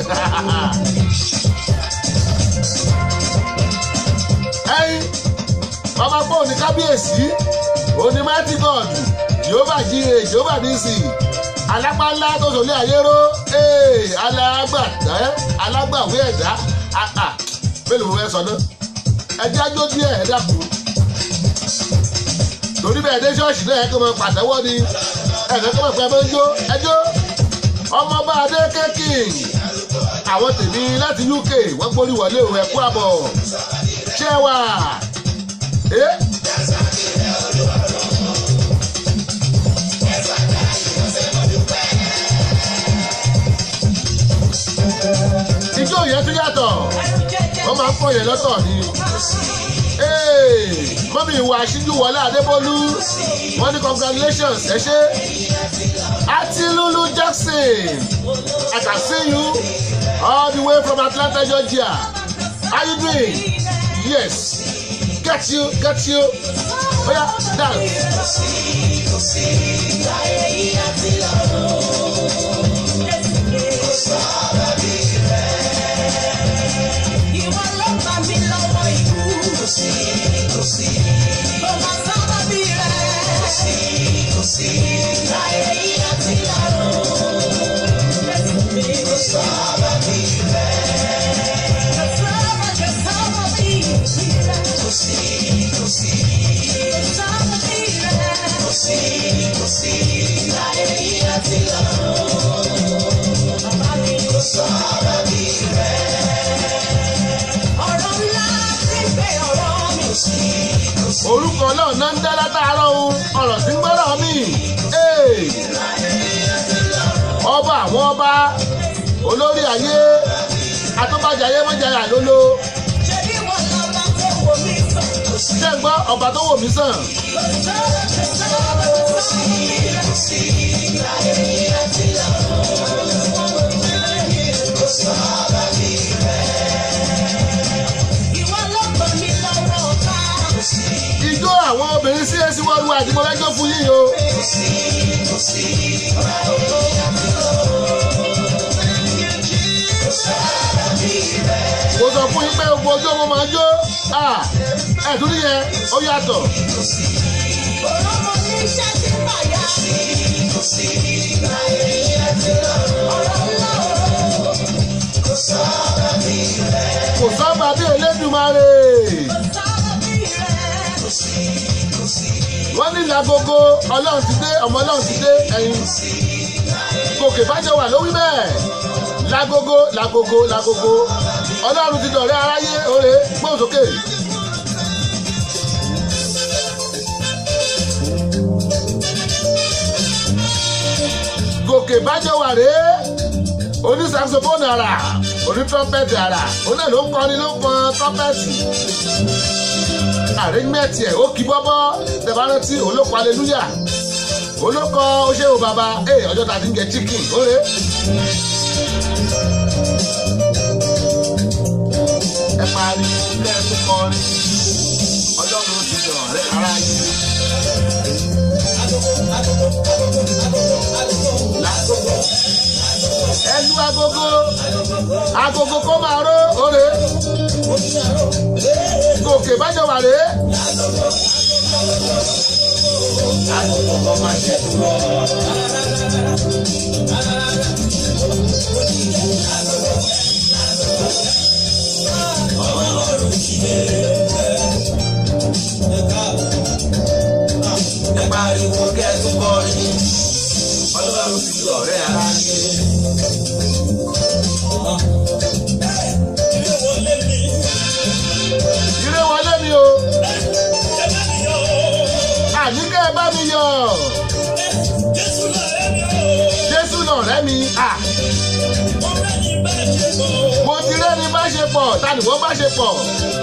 [SPEAKER 2] ẹyin ọba pọ̀ ní kábíyèsí òní mighty god jehova jíire jehova nísì alápálá tó sọlé ayéró ee alágbàdá alágbàwé ẹ̀dá àà mélòó mo fẹ́ sọ náà ẹjẹ́ ajó díẹ̀ ẹ dákun torí bẹ́ẹ̀ dé ṣọ́ọ̀ṣì náà ẹ̀kọ́ mọ pàtẹ́wọ́ ni ẹ̀kọ́ mọ̀ pé ẹ máa ń jó ẹjọ́ ọmọọba adékè king àwọn tèmi láti uk wọ́n gbórí wọlé o ẹ̀kú àbọ̀ ṣé wà ẹ́. ijó yẹn tún yàtọ̀ wọ́n máa ń pọ̀ yẹn lọ́tọ̀ ni Hey, mọ́mí ìwà aṣíjú wọlé adébólú wọ́n ní congratulations ẹ ṣé àti lulu jackson i can see you all the way from atlanta georgia how you doing yes get you get you oya dance.
[SPEAKER 3] Ìwọ ló gbà mí lọ́wọ́ ikú. Mo máa sábà bí rẹ̀. Láyé yìí àti Ọ̀rọ̀ ńlá ti ń gbé ọ̀rọ̀ mi.
[SPEAKER 2] orúkọ náà náà ń dá látàárọ̀ ohun ọ̀rọ̀ tí ń gbọ́dọ̀ mí. Hey! ọba àwọn ọba olórí ayé atọ́bàjáyé mọ́jáyà lólo
[SPEAKER 3] Ṣebí wọn lọ́ba tó wò mí sàn.
[SPEAKER 2] ṣé ń gbọ́ ọba tó wò mí sàn.
[SPEAKER 3] Ìwọ ló gbà mí lọ́wọ́ ọ̀tá.
[SPEAKER 2] ijó àwọn obìnrin sí èsì wọ́n lu àdìmọ́lẹ́jọ́ fún yín o. mo sọ fún yín pé gbogbo ojú ọmọ máa jó ẹ̀dùn nìyẹn ó yàtọ̀.
[SPEAKER 3] Ọ̀rọ̀ mo ní iṣẹ́ tí ń bàyà. Ọ̀rọ̀ ńlá ọ̀rọ̀.
[SPEAKER 2] kò sọ́ba bí elédùmarè.
[SPEAKER 3] Sábà bí rẹ̀.
[SPEAKER 2] wọ́n ní lagogo ọlọ́run ti dé ọmọ ọlọ́run ti dé ẹ̀yin gòkè bájọ wà lówí bẹ́ẹ̀ lagogo lagogo lagogo ọlọ́run ti dọ̀rẹ́ aráyé oore gbóhùn sókè. gòkè bájọ wà rèé oní saxophone ara oní trumpet ara òun náà ló ń kọrin ló ń pọn trumpet arrangement ẹ̀ ó kí bọ́bọ́ tẹ̀bá rántí olóko hallelujah olóko oṣèwò bàbá ẹ̀ ọjọ́ tàbí ń jẹ chicken óre. ẹ parí ilé ẹkú kọrin ọlọ́run ti dọ̀ rẹ́ ara yìí. Lágogo. ẹlú agogo agogo kó máa ró óre gòkè bájọ wà rèé. agogo kó máa ṣe dúró. ẹ pariwo kẹ́ẹ̀tún kọrin ọlọ́run ti di ọ̀rẹ́ ara yé. ire wọlé mi o àní kẹ́ ẹ bá mi yọ̀ jésù náà rẹ́ mi à mo ti rẹ́ni bá ṣe pọ̀ tani wọ́n bá ṣe pọ̀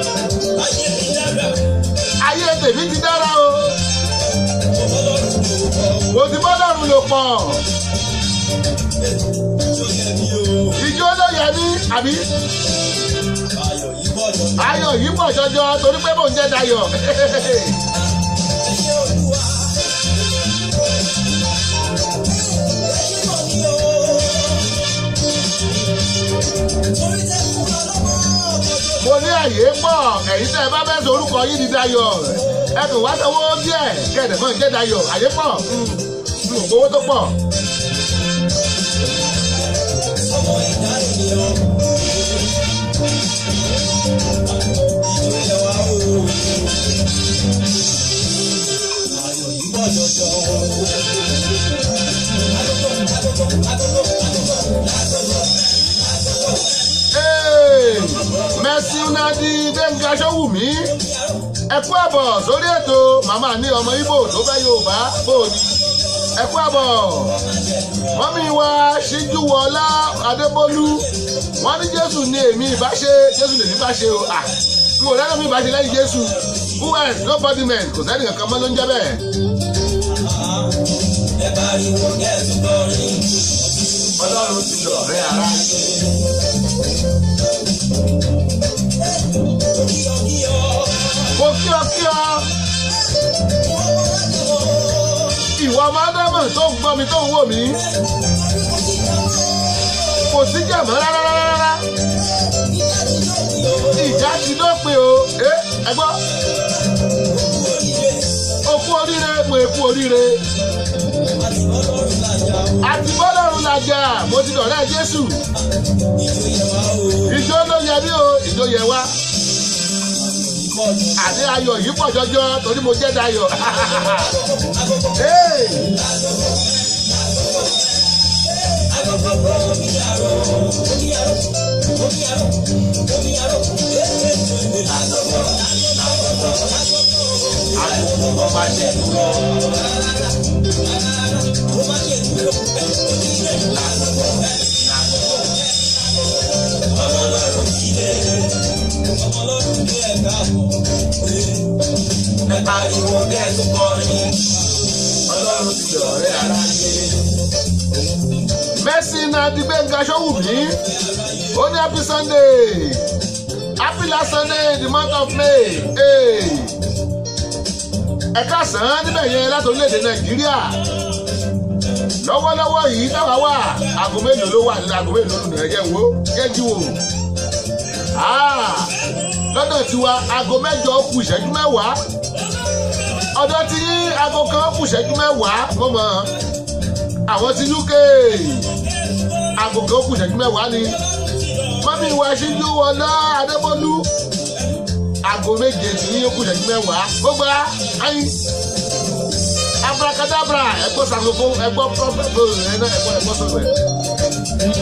[SPEAKER 2] ayé tèmi ti dára o mo ti bọ́ lọ́rùn lò pọ̀ ìjó ló yẹ mí àbí ayọ̀ yìí pọ̀ jọjọ torí pé mò ń jẹ́ dayọ̀ mo ní àyè pọ̀ ẹ̀yin tẹ́ ẹ bá fẹ́ sọ orúkọ yìí di dayọ̀ ẹ kò wá sanwó díẹ̀ kẹ̀dẹ̀ mọ́ ń jẹ́ dayọ̀ àyè pọ̀ n ò gbowó tó pọ̀. Hey, Mercy Unadi Gbẹ̀ngà Ṣọ́wùmí ẹ kú àbọ̀ sórí ètò màmá ní ọmọ Ìgbò tó fẹ́ Yorùbá bòóni ẹ kú àbọ̀ mọ́mí wa Ṣíjúwọlá Adébólú wọ́n ní Jésù ní èmi ìbáṣe Jésù lèmi bá ṣe o à n ò lẹ́nu mi bá ṣe lẹ́yìn jésù who else nobody man kò sẹ́ni kankan mọ́ ló ń jẹ́ bẹ́ẹ̀.
[SPEAKER 3] ẹ pariwo kẹ́ẹ̀tù kọrin ọlọ́run ti dọ̀rẹ́ ara ṣe.
[SPEAKER 2] mo kí ọ kí ọ ìwọ mádámọ̀ tó ń gbọ́ mi tó ń wò mí kò sí jẹ̀mọ́ rárá rárá ìjà ti dópin o ẹ ẹ gbọ́ okú oríire mo èkú oríire àti bọ́lọ́run làjà mo ti dọ̀rẹ́ jésù ìjó ló yẹ mí o ìjó yẹ wá àdé ayọ̀ yìí pọ̀ jọjọ torí mo jẹ́ dayọ̀. Hey!
[SPEAKER 3] ẹ pariwo kẹ́ẹ̀tù kọrin ọlọ́run ti dọ̀rẹ́ ara ṣe.
[SPEAKER 2] Mercy na di Gbẹ̀ngà Ṣọ́wùmí. Ó ní happy Sunday. Happy last Sunday in the month of May. Hey. Ẹ káàsán níbẹ̀ yẹn láti orílẹ̀-èdè Nàìjíríà. Lọ́wọ́lọ́wọ́ yìí táwa wà, aago mélòó ló wà nínú aago mélòó nínú ẹ̀jẹ̀ wo? Jẹ́jú wò. Ah, Lọ́dọ̀ tiwa, aago mẹ́jọ ó kù ìṣẹ́jú mẹ́wàá. Ọ̀dọ̀ tí yín aago kan ó kù ìṣẹ́jú mẹ́wàá. Mo mọ̀ ọ́n àwọn ti uk agogo kù ìṣẹ́jú mẹ́wàá ni mọ́mí ìwà ṣíjú wọlé adébólú aago méje tí ó kù ìṣẹ́jú mẹ́wàá gbogbo ayin abrakadabra ẹgbọ́ sàkókò ẹgbọ́ pọ́pẹ́pẹ́ rẹ̀ náà ẹgbọ́ ẹgbọ́ sọ̀rọ̀ ẹ̀.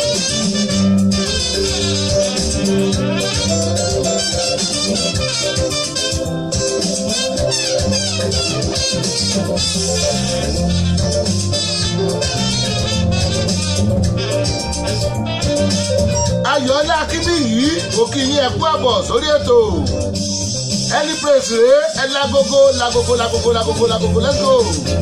[SPEAKER 2] ayọ̀ọ́lá akíní yìí kò kí yín ẹ̀kú àbọ̀ sórí ètò ẹni praise rèé ẹ lágogo lágogo lágogo lágogo lágogo let's go.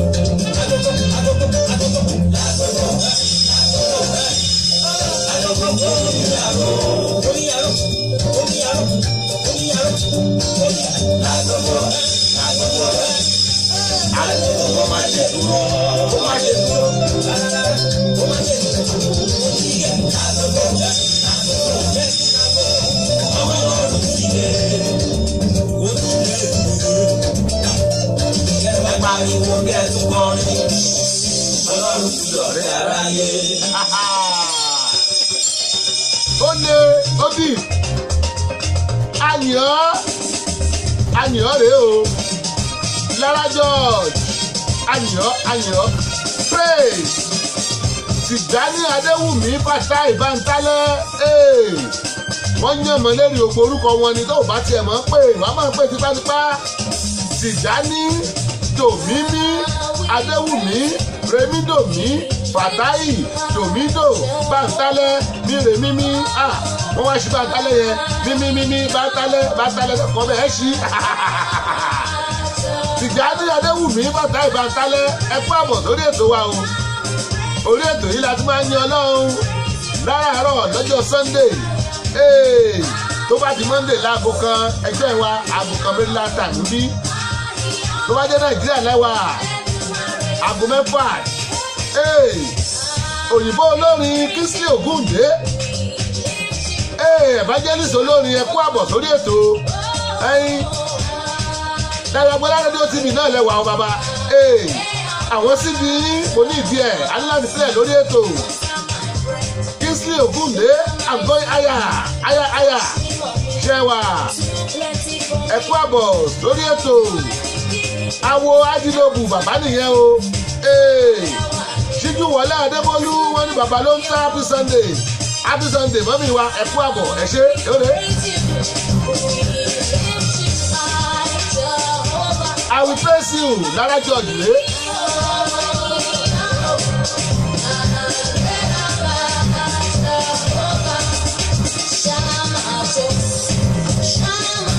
[SPEAKER 3] ẹ pariwo kẹ́ẹ̀tù kọrin ọlọ́run ti dọ̀rẹ́ ara yé.
[SPEAKER 2] ó lé óbì àyàn àyàn rèé o lára george àyàn àyàn praise tìjání adéwùmí pàṣẹ ìbántálẹ́ wọ́n yàn mọ́ lérí ògbó orúkọ wọn ni tó o bá tiẹ̀ mọ́ pé wàá máa pè tipátipá tìjání dòmímí adéwùmí remidomi fatayi domido bàtálẹ mírèmímí ah wọn wá sí bàtálẹ yẹn mímímímí bàtálẹ bàtálẹ kọ bẹ́ẹ̀ sí tìjàní adéwùmí bàtálẹ bàtálẹ ẹ kú àbọ̀ sórí ètò wa o orí ètò yìí la ti máa ń yan ọlọ́run láràárọ̀ lọ́jọ́ sunday Hey, tó bá di monday láago kan ẹjọ́ ìwà aago kan méjìlá tà níbí tó bá jẹ́ nàìjíríà lẹ́wà aago mẹ́fà Hey, òyìnbó olórin kingsley ogunde Hey, evangelist olórin ẹkú àbọ̀ sórí ètò ẹyin dàgbàgbọ́lá rédíò tv náà lẹ́wà ọ bàbá Hey, àwọn síbi mo ní ìdí ẹ̀ aláǹdísílẹ̀ lórí ètò kingsley ogunde i'm going higher higher higher ṣẹwà ẹkú àbọ̀ lórí ètò awo adinobu bàbá nìyẹn o Hey, ṣíjú wọlé adébólú wọn ní bàbá ló ń tẹ happy sunday happy sunday mọ́mí wa ẹkú àbọ̀ ẹ ṣé lóore. i will praise you lára george rèé.
[SPEAKER 1] Shama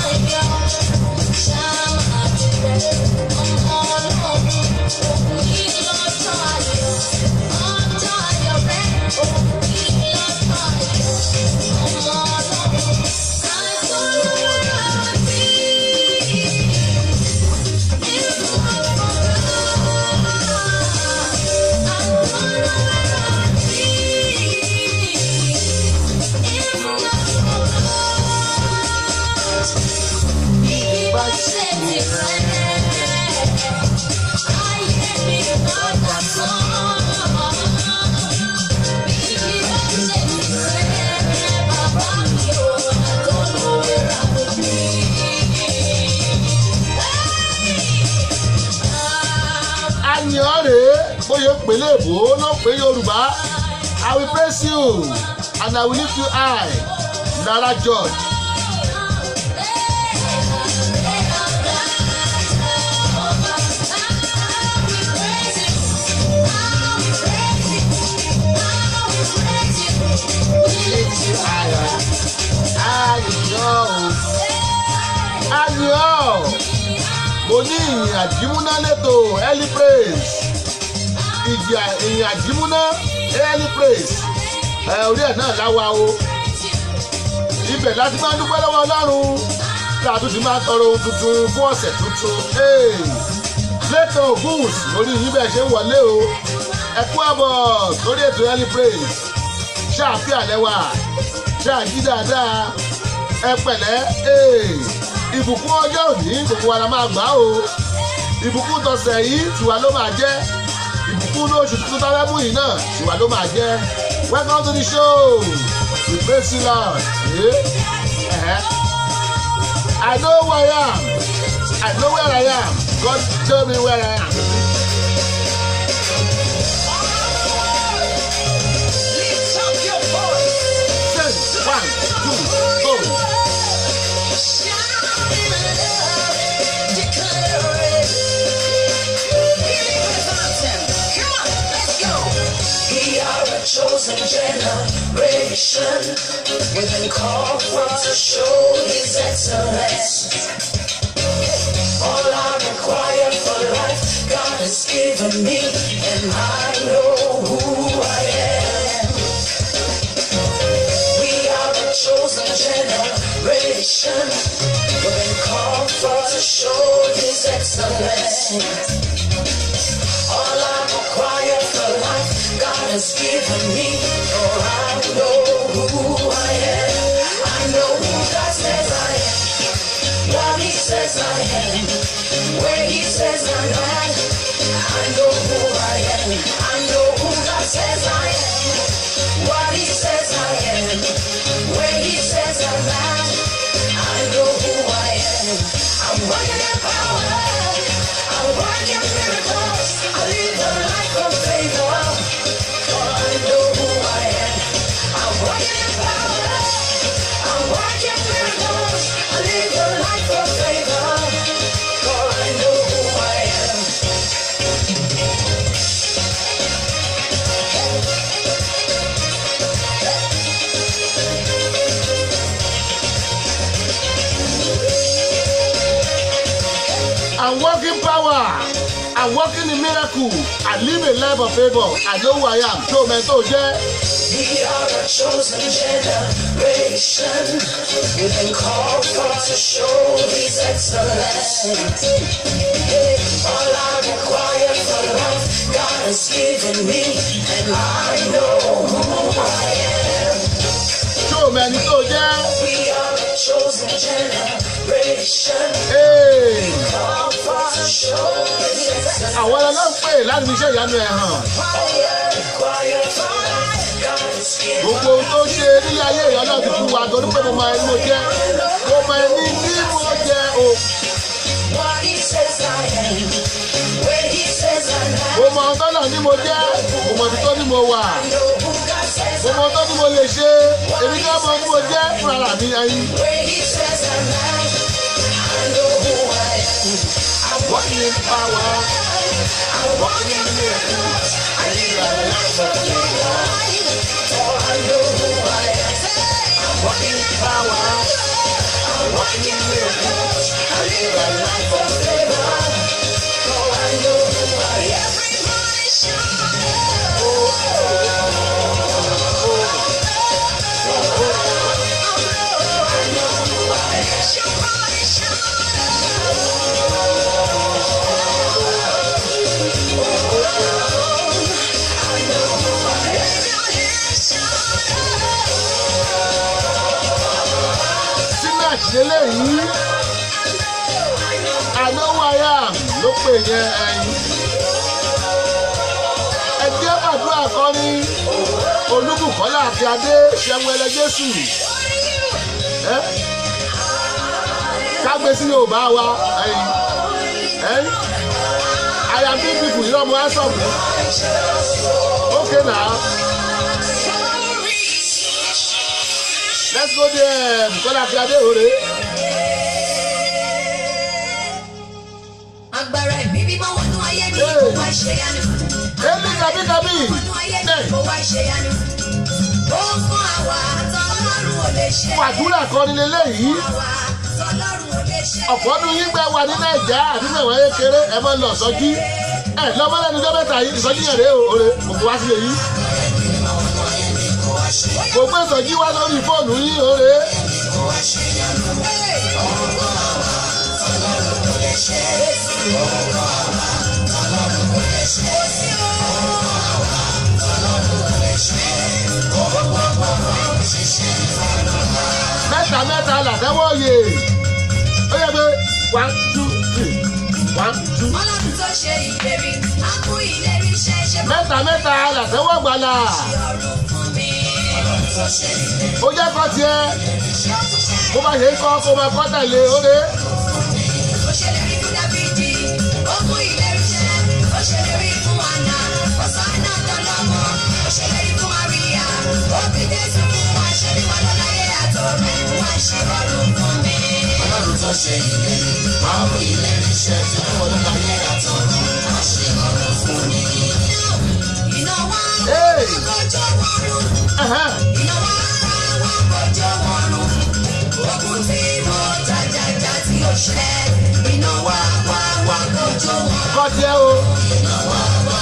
[SPEAKER 2] àyàn rèé bóyá pèlè èbó ló pé yorùbá i will praise you and i will lift you high nara george. àyàn o àyàn mo ní ìyìn àjímúná lẹ́tọ̀ early praise ìjà ìyìn àjímúná early praise ẹ orí ẹ̀ náà láwa o ibẹ̀ láti máa dúpẹ́ lọ́wọ́ ọlọ́run tí a tún ti máa tọrọ ohun tuntun fún ọ̀sẹ̀ tuntun lẹ́tọ̀ ògùns lórí yín bẹ́ẹ̀ ṣe ń wọlé o ẹ kú àbọ̀ sórí ètò early praise ṣáàfin àlẹ́wà ṣáàjí dáadáa ẹ pẹ̀lẹ́ ìbùkún ọjọ́ òní gbogbo wa la máa gbà o ìbùkún tọ̀sẹ̀ yìí tiwa ló máa jẹ́ ìbùkún ní oṣù tuntun tábẹ́ mú yìí náà tiwa ló máa jẹ́ welcome to the show we praise you lord eh? eh? i know who i am i know where i am god tell me where i am.
[SPEAKER 3] Lift up your voice.
[SPEAKER 2] Sing one two go.
[SPEAKER 3] Chosen generation, we've been called for to show His excellence. All I require for life, God has given me, and I know who I am. We are a chosen generation. We've been called for to show His excellence. All I require for life, God has given me. Oh, I know who I am. I know who God says I am. What He says I am. Where He says I'm at. I know who I am. I know who God says I am. What He says I am. Where He says I'm at. I know who I am. I'm working in power. I'm working miracles. I live a life of favor. For I know who I am. I'm working in power. I'm working miracles. I live a life of favor. For I know who I am.
[SPEAKER 2] I'm walking power. I'm walking in miracle. I live a life of favor. I know who I am. Tó o mẹ́ tó o jẹ́.
[SPEAKER 3] We are a chosen generation. We've been called for to show His excellence. All I require for life, God has given me, and I know who I am.
[SPEAKER 2] Tó o mẹ́ ni tó o jẹ́.
[SPEAKER 3] We are a chosen generation.
[SPEAKER 2] Hey.
[SPEAKER 3] Called for to show His excellence.
[SPEAKER 2] Àwọn ọlọ́run pè láti fi iṣẹ́ ìyanu ẹ̀ hàn.
[SPEAKER 3] All I require for life, God has given
[SPEAKER 2] Gbogbo ohun tó ṣe nílé ayé ìyá náà ti fún wa torí pé mo mọ ẹni mo jẹ́. Mo mọ ẹni tí mo jẹ́ o.
[SPEAKER 3] what He says I am. Where He says I'm at.
[SPEAKER 2] Mo mọ ọtọ́ náà ní mo jẹ́. Mo mọ ibi tó ní mo wà.
[SPEAKER 3] know who God says
[SPEAKER 2] Mo mọ ọtọ́ tí mo lè ṣe. Èmi náà mọ bí mo jẹ́ fúnra mi ẹyin.
[SPEAKER 3] Where he says I'm at, I know who I am. I'm walking in power. I'm walking in miracles. I live a life of favor. For I know who I am. I'm walking in power. I'm walking in miracles. I live a life of favor. For I know who I am. Everybody shout.
[SPEAKER 2] Sinach lélẹ́yìí. I know who I am ló pè yẹn ẹyin. Ẹgbẹ́ àdúrà kan ní Olúbùkọ́lá àti Adé Ṣẹ́wẹ́lẹ́ Jésù. Ẹ́ kágbé sí Yorùbá wa ẹyin. Ẹyin. I am beautiful irọ́ mo handsome ni okay now let's go there Bukola Akíade òre
[SPEAKER 4] agbára ẹ̀mí mímọ́ wọnú ayé mi kó wá ṣe yanu.
[SPEAKER 2] èmi kàbí kàbí
[SPEAKER 4] wọnú ayé mi kó wá ṣe yanu. ó fún àwa tọ́lọ́run ò lè ṣe.
[SPEAKER 2] fàdúrà kan ní lélẹ́yìí
[SPEAKER 4] àwa tọ́lọ́run ò lè ṣe.
[SPEAKER 2] ọ̀pọ̀ ọdún yín gbẹ wà ní nàìjà àbí mẹ̀wọ̀n ayé kéré ẹ máa ń lọ sọ́jí ẹ lọ́mọlẹ́nu jọ́ mẹ́ta yìí ìsọjí yẹn rèé o òre òkú wá sílẹ̀ yìí kò gbé ìsọjí wá lórí fóònù yín òre mẹ́ta mẹ́ta làtẹ́wọ́ yè ó yẹ pé one two three one two
[SPEAKER 4] ọlọ́run tó ṣe ìlérí á mú ìlérí ṣẹ ṣe bá
[SPEAKER 2] mẹ́ta mẹ́ta làtẹ́wọ́ gbàlà
[SPEAKER 4] ọrùn fún mi.
[SPEAKER 2] ó jẹ́ kọ́ tiẹ̀
[SPEAKER 4] yóò tún ṣe
[SPEAKER 2] bó bá ṣe ń kọ́ kó máa kọ́ tẹ̀lé òre
[SPEAKER 4] ó ṣèlérí fún dábìdì ó mú ìlérí ṣẹ ó ṣèlérí fún àná ọ̀sánà tọ́lọ́mọ ó ṣèlérí fún àríyá ó bí jésù fún wa ṣe bí wọn lọ́láyé àtọ̀run wá ṣe ọrùn fún mi.
[SPEAKER 3] Ọlọ́run tó ṣe ìlérí, máa mú ìlérí ṣẹ tí wọ́n ló láyé àtọ̀run, á ṣe ọ̀rọ̀ fún mi.
[SPEAKER 4] iná wá
[SPEAKER 2] Hey!
[SPEAKER 4] kọjọ́ wọ́rùn
[SPEAKER 2] Ẹ̀hẹ́n.
[SPEAKER 4] iná wá wá kọjọ́ wọ́rùn ogun tí mo jàjàjà tí ó ṣẹ iná wá wá wá kọjọ́ wọ́rùn
[SPEAKER 2] kọ́ tiẹ̀ o
[SPEAKER 4] iná olúwa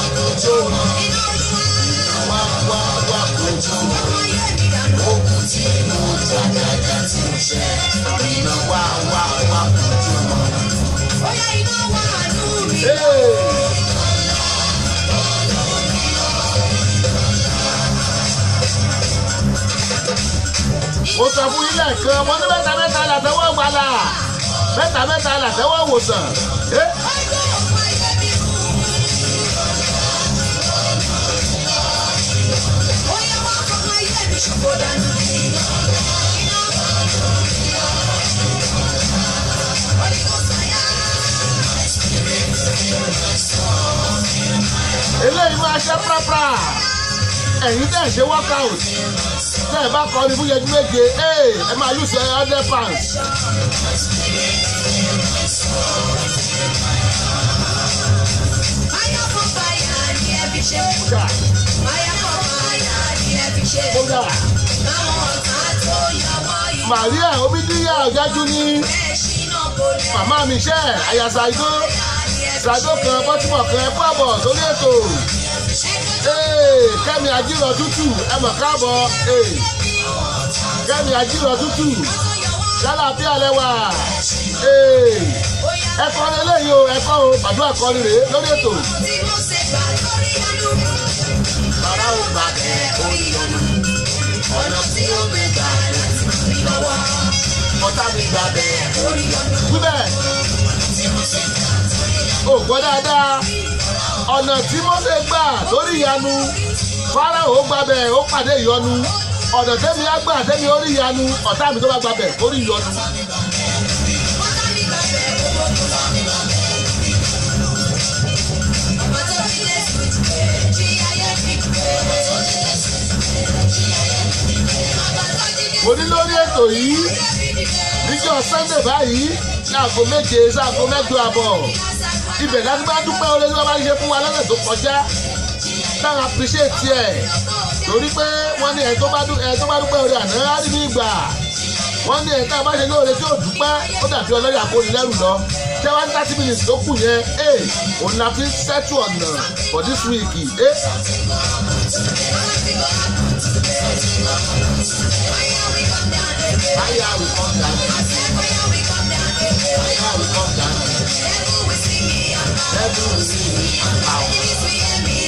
[SPEAKER 3] Wá wá wá kojú
[SPEAKER 4] ọmọ ayé mi dànù.
[SPEAKER 3] ogun tí mo jàjàjà tí mo ṣe. Iná wá wá wá kojú wọn.
[SPEAKER 4] Bóyá iná wà nù mí.
[SPEAKER 2] Hey! mo sọ fún yín lẹ́ẹ̀kan mo ní mẹ́ta mẹ́ta làtẹ́wọ́ gbàlà mẹ́ta mẹ́ta làtẹ́wọ́ wòsàn Eh,
[SPEAKER 4] Ọjọ́ ọ̀pọ̀ ayé mi kú. Bóyá wà fọmọ ayé mi ṣòfò dànù. Holy Ghost fire.
[SPEAKER 2] eléyìí máa ṣe prapra ẹ̀yin tẹ̀ ṣe workout tẹ́ ẹ bá kọ́ ni fún yẹjú méje ee, ẹ máa lose ẹ hundred pounds
[SPEAKER 4] Fire for fire ni ẹ fi ṣe.
[SPEAKER 2] kódà
[SPEAKER 4] Fire for fire ni ẹ fi ṣe.
[SPEAKER 2] kódà
[SPEAKER 4] Káwọn ọ̀tá tó yọwọ́ yìí.
[SPEAKER 2] Maria omidíyà ọ̀gájú ní
[SPEAKER 4] Bẹ́ẹ̀ ṣínà kò lè.
[SPEAKER 2] màmá mi ṣẹ́ àyàsà igbó
[SPEAKER 4] Fire ni ẹ fi
[SPEAKER 2] ṣàdó
[SPEAKER 4] ṣe.
[SPEAKER 2] kan bọ́tìmọ̀ kan ẹ pàbọ̀ sórí ètò Ee, kẹ́mi àjírọ̀ tútù ẹ mọ̀ káàbọ̀ Ee, kẹ́mi àjírọ̀ tútù lálàáfíà lẹ́wà Ee, ẹ kọrin eléyìí o ẹ kọ́ o pàdúrà kọrin rèé lórí ètò.
[SPEAKER 4] Tí mo ṣe gbà lórí ọdún.
[SPEAKER 2] bàbá ò gbà
[SPEAKER 4] Ẹ orí ọ̀nà. Ọ̀nà tí ó gbé gbà láti ràn mí lọ́wọ́.
[SPEAKER 2] ọ̀tá mi gbà bẹ́ẹ̀.
[SPEAKER 4] Orí ọ̀nà.
[SPEAKER 2] wíbẹ̀ ò gbọ́ dáadáa ọ̀nà tí Mósè gbà lórí ìyanu Fáráò gbàbẹ̀ ó pàdé ìyọnu ọ̀nà tẹ́mi á gbà tẹ́mi ó rí ìyanu ọ̀tá mi tó bá gbàbẹ̀ ó rí ìyọnu.
[SPEAKER 4] Ọ̀tá mi gbà bẹ̀ owó tó lọ. Ọmọ tó fi Jésù dìde, jí ayé fi dìde. Ọmọ tó jí
[SPEAKER 2] mo ní lórí ètò yìí
[SPEAKER 4] Jésù fi dìde.
[SPEAKER 2] níjọ́ Sunday báyìí ní aago méje sí aago mẹ́jọ àbọ̀ ibẹ̀ láti bá dúpẹ́ oore tí wọ́n bá ń ṣe fún wa lọ́sẹ̀ tó kọjá táwọn appreciate ẹ̀ torí pé wọ́n ní ẹ̀ tó bá dú- ẹ̀ tó bá dúpẹ́ oore àná á rí ní ìgbà wọ́n ní ẹ̀ tá a bá ṣe lóore tí ò dúpẹ́ ó dàbí ọlọ́yà kó ní lẹ́rù lọ ṣé wọ́n ní thirty minutes tó kù yẹn ẹ̀ òun la fi ń settle ọ̀nà for this week ẹ̀ báyà we come down báyà we come down every we see me and power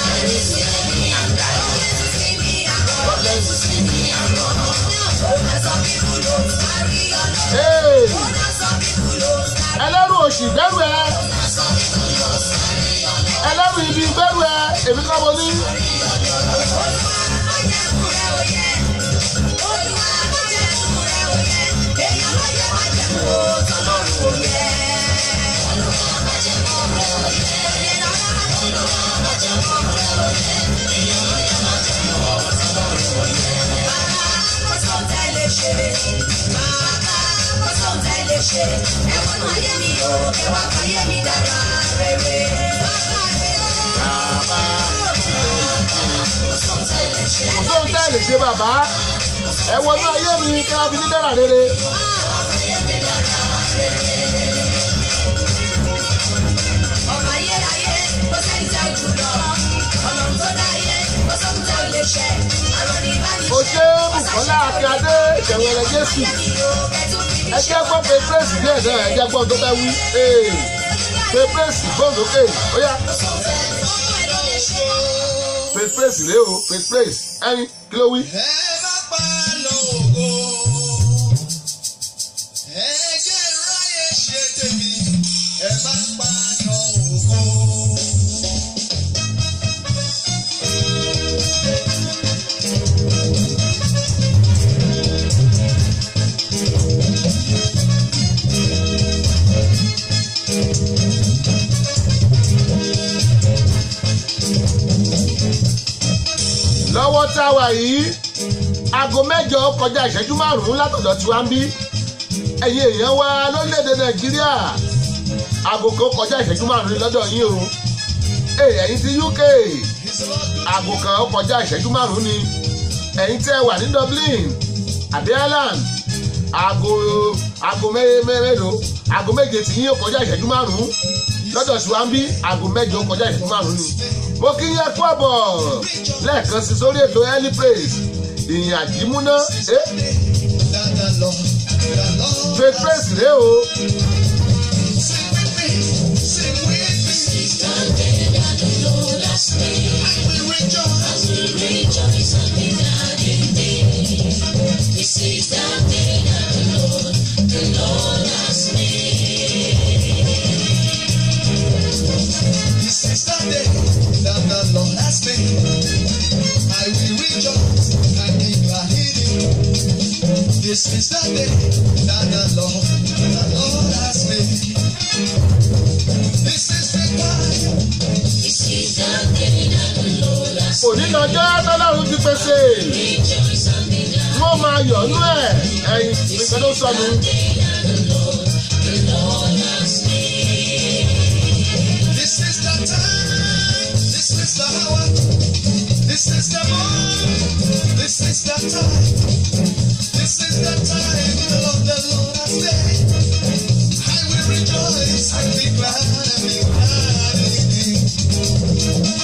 [SPEAKER 2] God let me see me and ẹ̀ ẹlẹ́rù òṣì gbẹ́rù ẹ ẹlẹ́rù ibi gbẹ́rù ẹ èmi kọ́ mo ní.
[SPEAKER 4] ṣe ẹ wọnú ayé mi o ẹ wá fàyè mi dára rere. bàbá mi o.
[SPEAKER 2] bàbá
[SPEAKER 4] kò sóhun tẹ́ lè ṣe.
[SPEAKER 2] kò sóhun tẹ́ ẹ lè ṣe bàbá ẹ wọnú ayé mi kí wọ́n fi ní dára rere.
[SPEAKER 4] ọmọ ayérayé kò sẹ́ni tẹ́ jù lọ ọlọ́run tó dá ayé kò sóhun tẹ́ lè ṣe àrùn ní ìbánisẹ́.
[SPEAKER 2] o ṣe Bùkọ́lá Akíndé ìṣẹ̀wẹ̀rẹ̀ Jésù ẹ jẹ́ gbọ́ pé pírẹ́sì díẹ̀ náà ẹ jẹ́ gbọ́ tó bẹ́ wí ee pé pírẹ́sì gbòǹdókè ó yá pé pírẹ́sì rèé o pé pírẹ́sì ẹyin kí ló wí.
[SPEAKER 1] Ẹ má pa lógo. Ẹ jẹ́ ráyè ṣe tèmi. Ẹ má pa lógo.
[SPEAKER 2] lọ́wọ́ tá a wà yìí aago mẹ́jọ kọjá ìṣẹ́jú márùn-ún látọ̀dọ̀ tí wá ń bí ẹ̀yin èèyàn wa lórílẹ̀‐èdè nàìjíríà aago kan kọjá ìṣẹ́jú márùn-ún lọ́dọ̀ yín o Ee, ẹ̀yin ti UK aago kan kọjá ìṣẹ́jú márùn-ún ni ẹ̀yin tẹ́ wà ní Dublin àbí Ireland aago aago mélòó aago méje tí yín ó kọjá ìṣẹ́jú márùn-ún lọ́dọ̀ tí wá ń bí aago mẹ́jọ kọjá ìṣẹ́jú márùn-ún ni mo kí yín ẹkú àbọ̀ lẹ́ẹ̀kan sí sórí ètò early praise ìyìn àjímúná ẹ
[SPEAKER 1] Dada lọ, dada lọ.
[SPEAKER 2] faith praise rèé o
[SPEAKER 1] Sing with me, sing with me. I will rejoice. This is the day that the Lord has made. I will rejoice and be glad in it. This is the day that the Lord, the Lord has made. This is the time.
[SPEAKER 2] òní lọ́jọ́ tọ́lọ́run ti pèsè wọ́n máa yọ̀nú ẹ̀ ẹ̀yìn nìkan ló sọnù.
[SPEAKER 1] This is the time. This is the hour. This is the moment. This is the time. This is the time the Lord, the Lord has made. I will rejoice and be glad and be glad in it.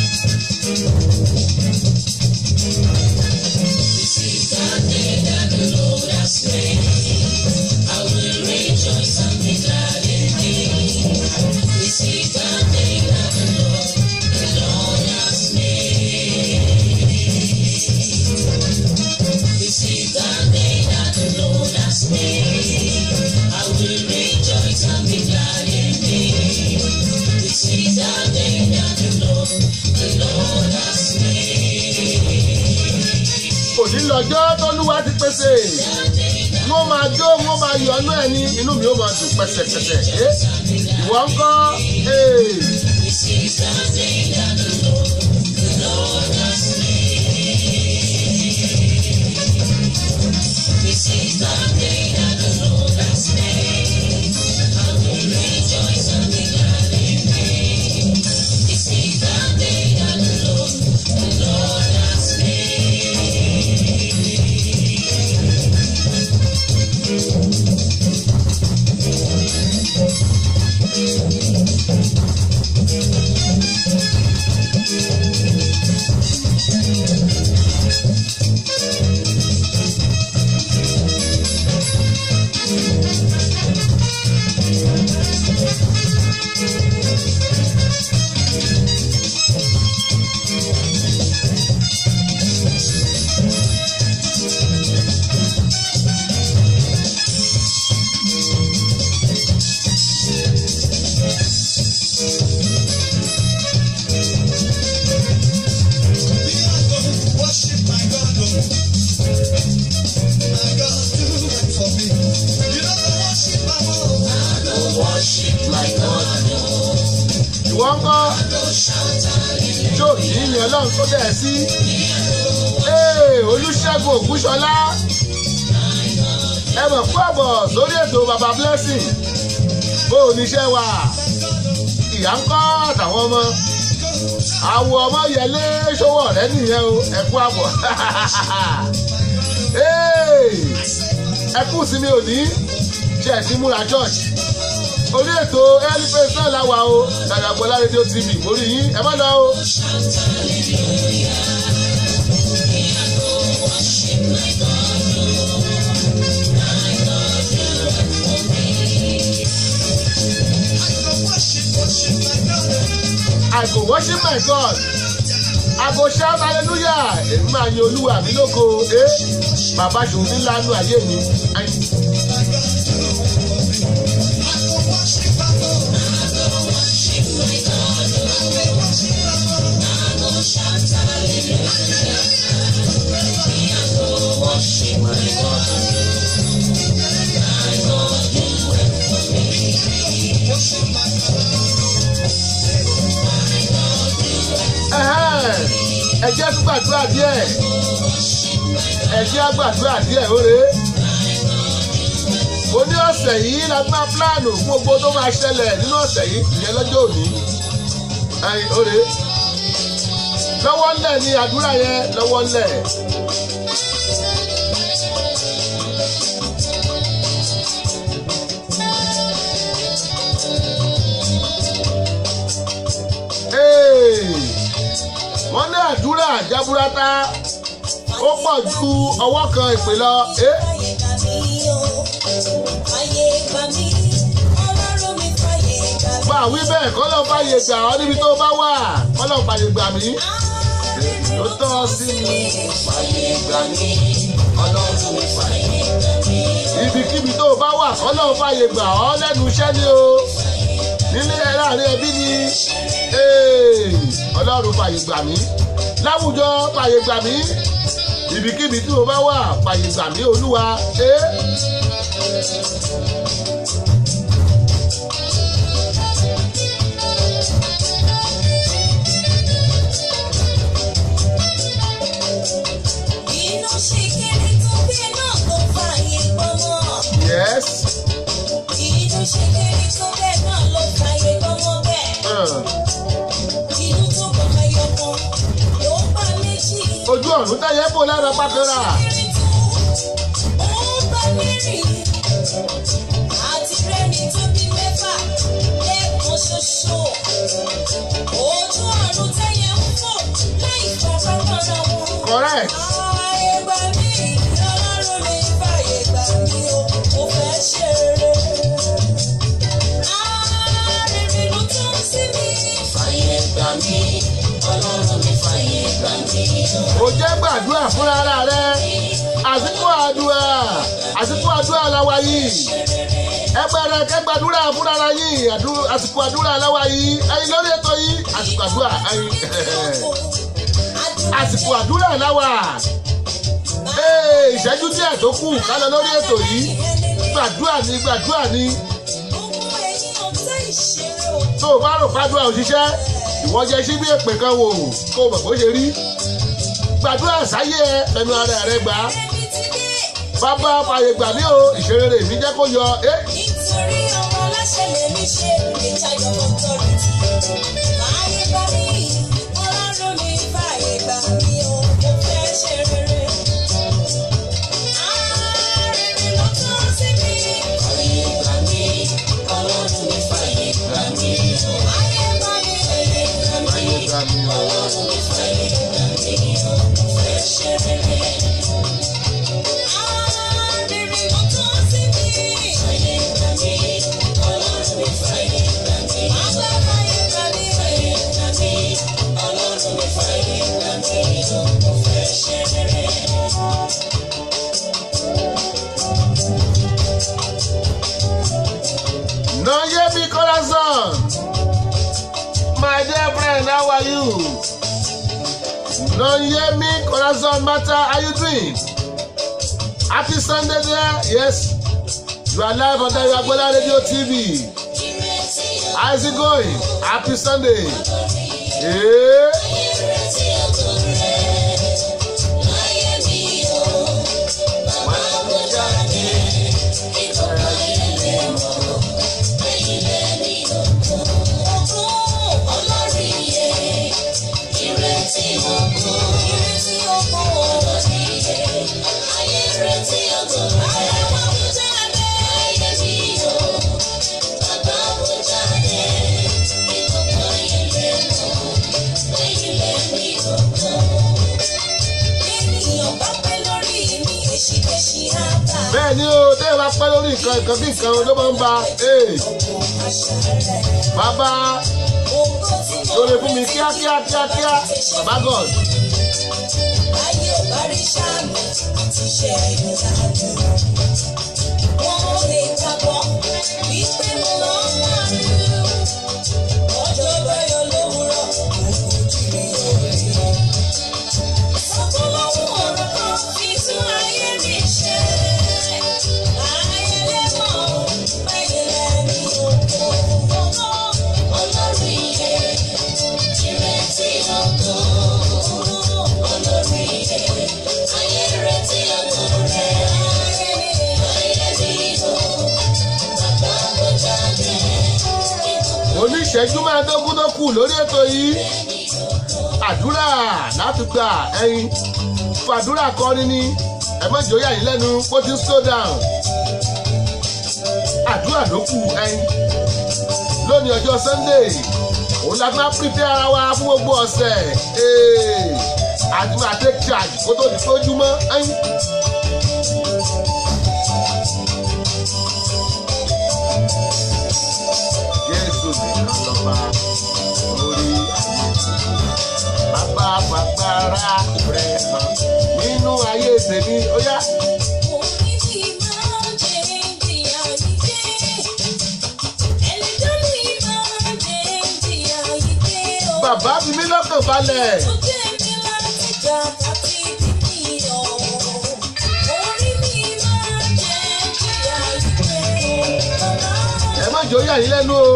[SPEAKER 2] òní lọ́jọ́ tọ́lúwa ti pèsè wọ́n máa jó wọ́n máa yọ̀nú ẹ̀ ní inú mi ó máa dùn pẹ̀sẹ̀pẹ̀sẹ̀ ẹ́ ìwọ ń kọ́ ee. ìwọ ń kọ́ jó yìí ọlọ́run tó dẹ̀ sí. Ee, olùṣègùn ògúnṣọlá ẹ mọ̀ fún àbọ̀ sórí ètò baba blessing bó o níṣẹ́ wa ìyá ń kọ́ àtàwọn ọmọ àwọ̀ ọmọ yẹlé ṣọwọ́ rẹ nìyẹn o ẹ kú àbọ̀ ẹ kú sí mi ò ní ṣe ẹ ti múra church orí ètò elifas náà láwa o dàgbàgbọ́lá rédíò tv mórí yín ẹ má lọ o. I go worship my God. I go shout hallelujah. Èmi máa yin olúwa mi lóko. Eh? Bàbá ṣòwò mi lánú ayé mi. Ẹ jẹ́ tún gbàdúrà díẹ̀. Ẹ jẹ́ gbàdúrà díẹ̀ óre. Mo ní ọ̀sẹ̀ yìí la máa pílánù fún gbogbo tó máa ṣẹlẹ̀ nínú ọ̀sẹ̀ yìí ìyẹn lọ́jọ́ òní. Ẹyin óre. Lọ́wọ́ ńlẹ̀ ni àdúrà yẹn lọ́wọ́ ńlẹ̀. wọ́n ní àdúrà jaburata ó pọ̀ ju ọwọ́ kan ìpè lọ. bá a wí bẹ́ẹ̀ kọ́ ló fàyè gbà ọ́ níbi tó bá wà kọ́ ló fàyè gbà mí. ló tọ́ sí mi fàyè gbà mí ọlọ́run mi fàyè gbà mí. ibikíbi tó bá wà kọ́ ló fàyè gbà ọ́ lẹ́nu iṣẹ́ ni o nílé ẹ̀ láàrin ẹbí ni ọlọ́run fàyè gbà mí láwùjọ fàyè gbà mí ibikíbi tí mo bá wà fàyè gbà mí olúwa ẹ.
[SPEAKER 4] Iná ṣe kéré tó bẹ́ẹ̀ náà ló fààyè gbọ́mọ.
[SPEAKER 2] yes.
[SPEAKER 4] Inú ṣe kéré tó bẹ́ẹ̀ náà ló fààyè gbọ́mọ bẹ́ẹ̀.
[SPEAKER 2] Uh.
[SPEAKER 4] Inú tó bọ̀ ẹyọ kan ló bá méjì.
[SPEAKER 2] ojú ọ̀run táyé bò lára pákẹ́rà.
[SPEAKER 4] Kéré tó ó bá mẹ́rin. Àti rẹ́ni tó bí mẹ́fà lẹ́ẹ̀kan ṣoṣo. Ojú ọ̀run tẹ́yẹ ń fò láì fọwọ́ kọ́ra wọn.
[SPEAKER 2] correct.
[SPEAKER 4] Ààyè gbà mí, Ọlọ́run mi fààyè gbà mí o, mo fẹ́ ṣe rere. Ààrẹ ló tọ́ sí mi. Fààyè gbà mí, Ọlọ́run mi fààyè gbà mí o.
[SPEAKER 2] ó jẹ́ gbàdúrà fúnra ara rẹ àsìkò àdúrà àsìkò àdúrà làwa yìí ẹgbẹ́rẹ́ kẹgbàdúrà fúnra ara yìí àdú- àsìkò àdúrà làwa yìí ẹyin lórí ètò yìí àsìkò àdúrà ẹyin àsìkò àdúrà làwà Ee, ìṣẹ́jú díẹ̀ tó kù ká lọ lórí ètò yìí gbàdúrà ní gbàdúrà ní
[SPEAKER 4] Gbogbo ẹ̀yin ọ̀tá ìṣeré o.
[SPEAKER 2] tó o bá rò pàdúrà òṣìṣẹ́ ìwọ jẹ sí bí èpè kan wò kó o mọ̀ bó ṣe rí gbàdúrà sáyé ẹ ẹnu ara rẹ gbà á
[SPEAKER 4] Ẹni tí dé
[SPEAKER 2] bàbá fàyè gbà mí o ìṣeré mi jẹ́ kó yọ ẹ́
[SPEAKER 4] nítorí ọmọ aláṣẹ lèmi ṣe ìtajọ authority. Fààyè gbà mí, Ọlọ́run mi fààyè gbà mí o, mo fẹ́ ṣe rere. Ààrẹ ló tọ́ sí mi. Fààyè gbà mí, Ọlọ́run mi fààyè gbà mí o. Fààyè gbà mí, fààyè gbà mí. Ọlọ́run mi fààyè gbà mí o, mo fẹ́ ṣe rere. Ààrẹ ló tọ́ sí mi. Fààyè gbà mí, Ọlọ́run mi fààyè gbà mí. Bàbá fààyè gbà mí, fààyè gbà mí. Ọlọ́run mi fààyè gbà mí o, mo fẹ́ ṣe rere.
[SPEAKER 2] no yé mi corazon my dear friend how are you no yé mi corazon matter how you doing happy sunday there yes you are live on the Agbola radio tv how is it going happy sunday. Yeah. bẹ́ẹ̀ ni o tẹ́yẹ̀ bá pẹ́ lórí nǹkan nǹkan bí nǹkan ló máa ń ba ee bàbá lórí fún mi kíákíá kíákíá bàbá god
[SPEAKER 3] Ayé ò bá rí sáàmì àti iṣẹ́ ìdájọ́. Wọ́n lè gbàgbọ́ wípé mo lọ ń wárí. Ọjọ́ báyọ̀ lówùrọ̀, mo kò jírí òde. Sọ́kúnlọ́wọ́ ọ̀rọ̀ kan fi tún ayé mi ṣe. Ayé lè mọ̀, báyìí lẹ́ni oko. Olórí iye, ìrètí ọkọ̀. Olórí iye, ayé retí ọkọ̀ rẹ̀. Ayé dìbò, bàbá kò jáde.
[SPEAKER 2] oníṣẹ́jú mẹ́ẹ̀ẹ́dógún tó kù lórí ètò yìí àdúrà láti gbà ẹyin fàdúrà kọrin ni ẹ má jòyà yìí lẹ́nu kó ti ń slow down àdúrà ló kù ẹyin lónìí ọjọ́ sunday òun la máa prepare ara wa fún gbogbo ọ̀sẹ̀ ee àti máa take charge kó tó di tójúmọ́ ẹyin. jésù nìkan lọ́ba orí ayé bàbá fagbára rẹ̀ hàn nínú ayé tèmi ó yá. bàbá fi mí lọ́kàn balẹ̀ ẹ má jò yà yín lẹ́nu o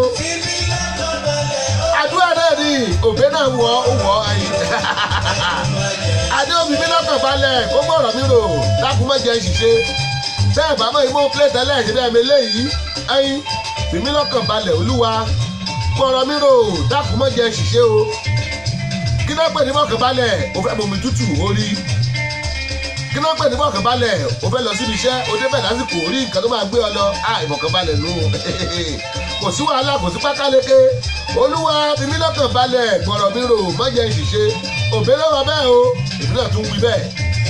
[SPEAKER 2] àdúrà náà ni òbí náà wọ̀ ó wọ̀ ẹyin adé òbí mi lọ́kàn balẹ̀ kó gbọ́rọ̀ mi rò dákun má jẹ́ ṣìṣe tẹ́ ẹ̀ bá mọ̀ ìmọ̀ plé tẹ́lẹ̀ ṣe bẹ́ẹ̀ mi léyìí ẹyin fi mí lọ́kàn balẹ̀ olúwa gbọ́rọ̀ mi rò dákun má jẹ́ ṣìṣe o kí ló pè ní mọ̀kàn balẹ̀ o fẹ́ bomi tútù orí kí ló pè ní mọ̀kàn balẹ̀ o fẹ́ lọ síbi iṣẹ́ o débẹ̀ lásìkò orí nǹkan tó máa gbé ọ lọ á ìmọ̀kàn balẹ̀ nù kò sí wàhálà kò sí pákáleke olúwa fi mí lọ́kàn balẹ̀ gbọ́rọ̀ mi rò má jẹ́ ṣìṣe òbí lọ́wọ́ bẹ́ẹ̀ o èmi náà tún wí bẹ́ẹ̀.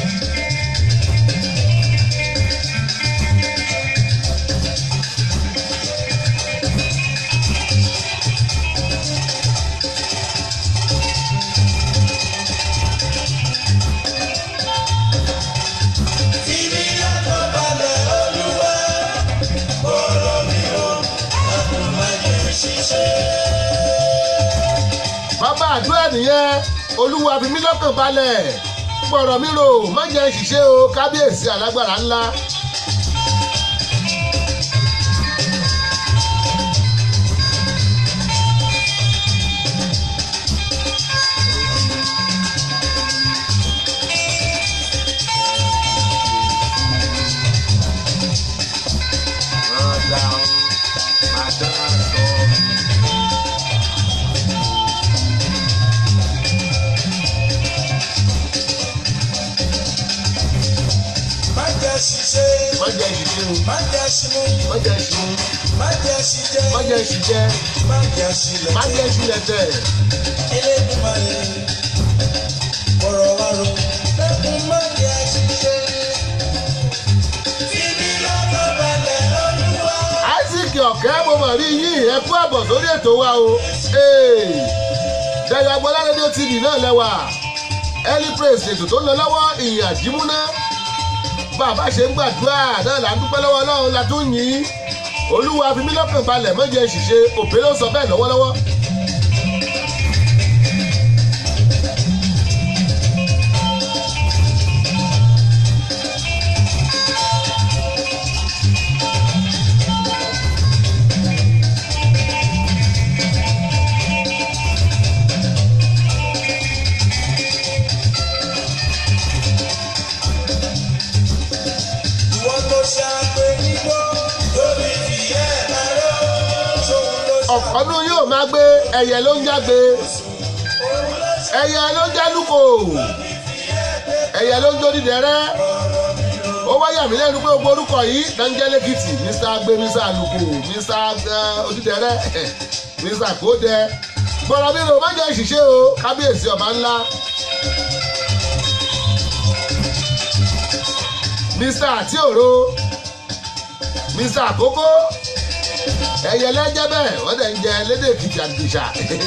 [SPEAKER 2] bàbá àdúrà nìyẹn olúwa fi mí lọ́kàn balẹ̀ gbọ̀rọ̀ mi rò má jẹ́ ṣìṣe o kábíyèsí alágbára ńlá.
[SPEAKER 1] Má jẹ́ ṣiṣẹ́,
[SPEAKER 2] má jẹ́ ṣìṣe o
[SPEAKER 1] má jẹ́ ṣimú,
[SPEAKER 2] má jẹ́ ṣìmú
[SPEAKER 1] má jẹ́ ṣijẹ́,
[SPEAKER 2] má jẹ́ ṣìjẹ́
[SPEAKER 1] má jẹ́ ṣilẹ̀.
[SPEAKER 2] má jẹ́ ṣìlẹ̀tẹ̀.
[SPEAKER 1] Elédùmarè, ọ̀rọ̀ wa rò, lẹ́kùn má jẹ́ ṣiṣẹ́. Fífi lọ́kàn balẹ̀ olúwa.
[SPEAKER 2] isaac ọ̀kẹ́ mo mọ̀ rí yín ẹ kú àbọ̀ sórí ètò wa o dẹ̀yọ̀ agbọ́lá rédíò tv náà lẹ́wà early praise ètò tó ń lọ lọ́wọ́ ìyìn àjímúná bàbá ṣe ń gbàdúrà náà là ń dúpẹ́ lọ́wọ́ ọlọ́run la tún yìn olúwa fi mí lọ́kàn balẹ̀ mọ́jẹ́ ṣìṣe òbí ló sọ bẹ́ẹ̀ lọ́wọ́lọ́wọ́.
[SPEAKER 1] Ìwọ tó ṣàgbé nígbó, lórí ìyẹ́ ẹ̀rọ, ṣòun ló ṣe.
[SPEAKER 2] ọ̀kọ́nú yóò máa gbé ẹyẹ ló ń jágbe ẹyẹ ló ń jálùkò ẹyẹ ló ń jó dídẹrẹ́ ó wáyà mí lẹ́nu pé gbogbo orúkọ yìí dáńjẹ́ lẹ́kìtì mr gbé mr àlùkò mr eh, odídẹrẹ́ mr kódẹ gbọ́dọ̀ mi rò má jẹ́ ìṣiṣẹ́ o kábíyèsí ọba ńlá mr àti òro mr àkókò ẹyẹ lẹ́jẹ́ bẹ́ẹ̀ wọ́n dẹ̀ ń jẹ lédè èkìtì àgbèsà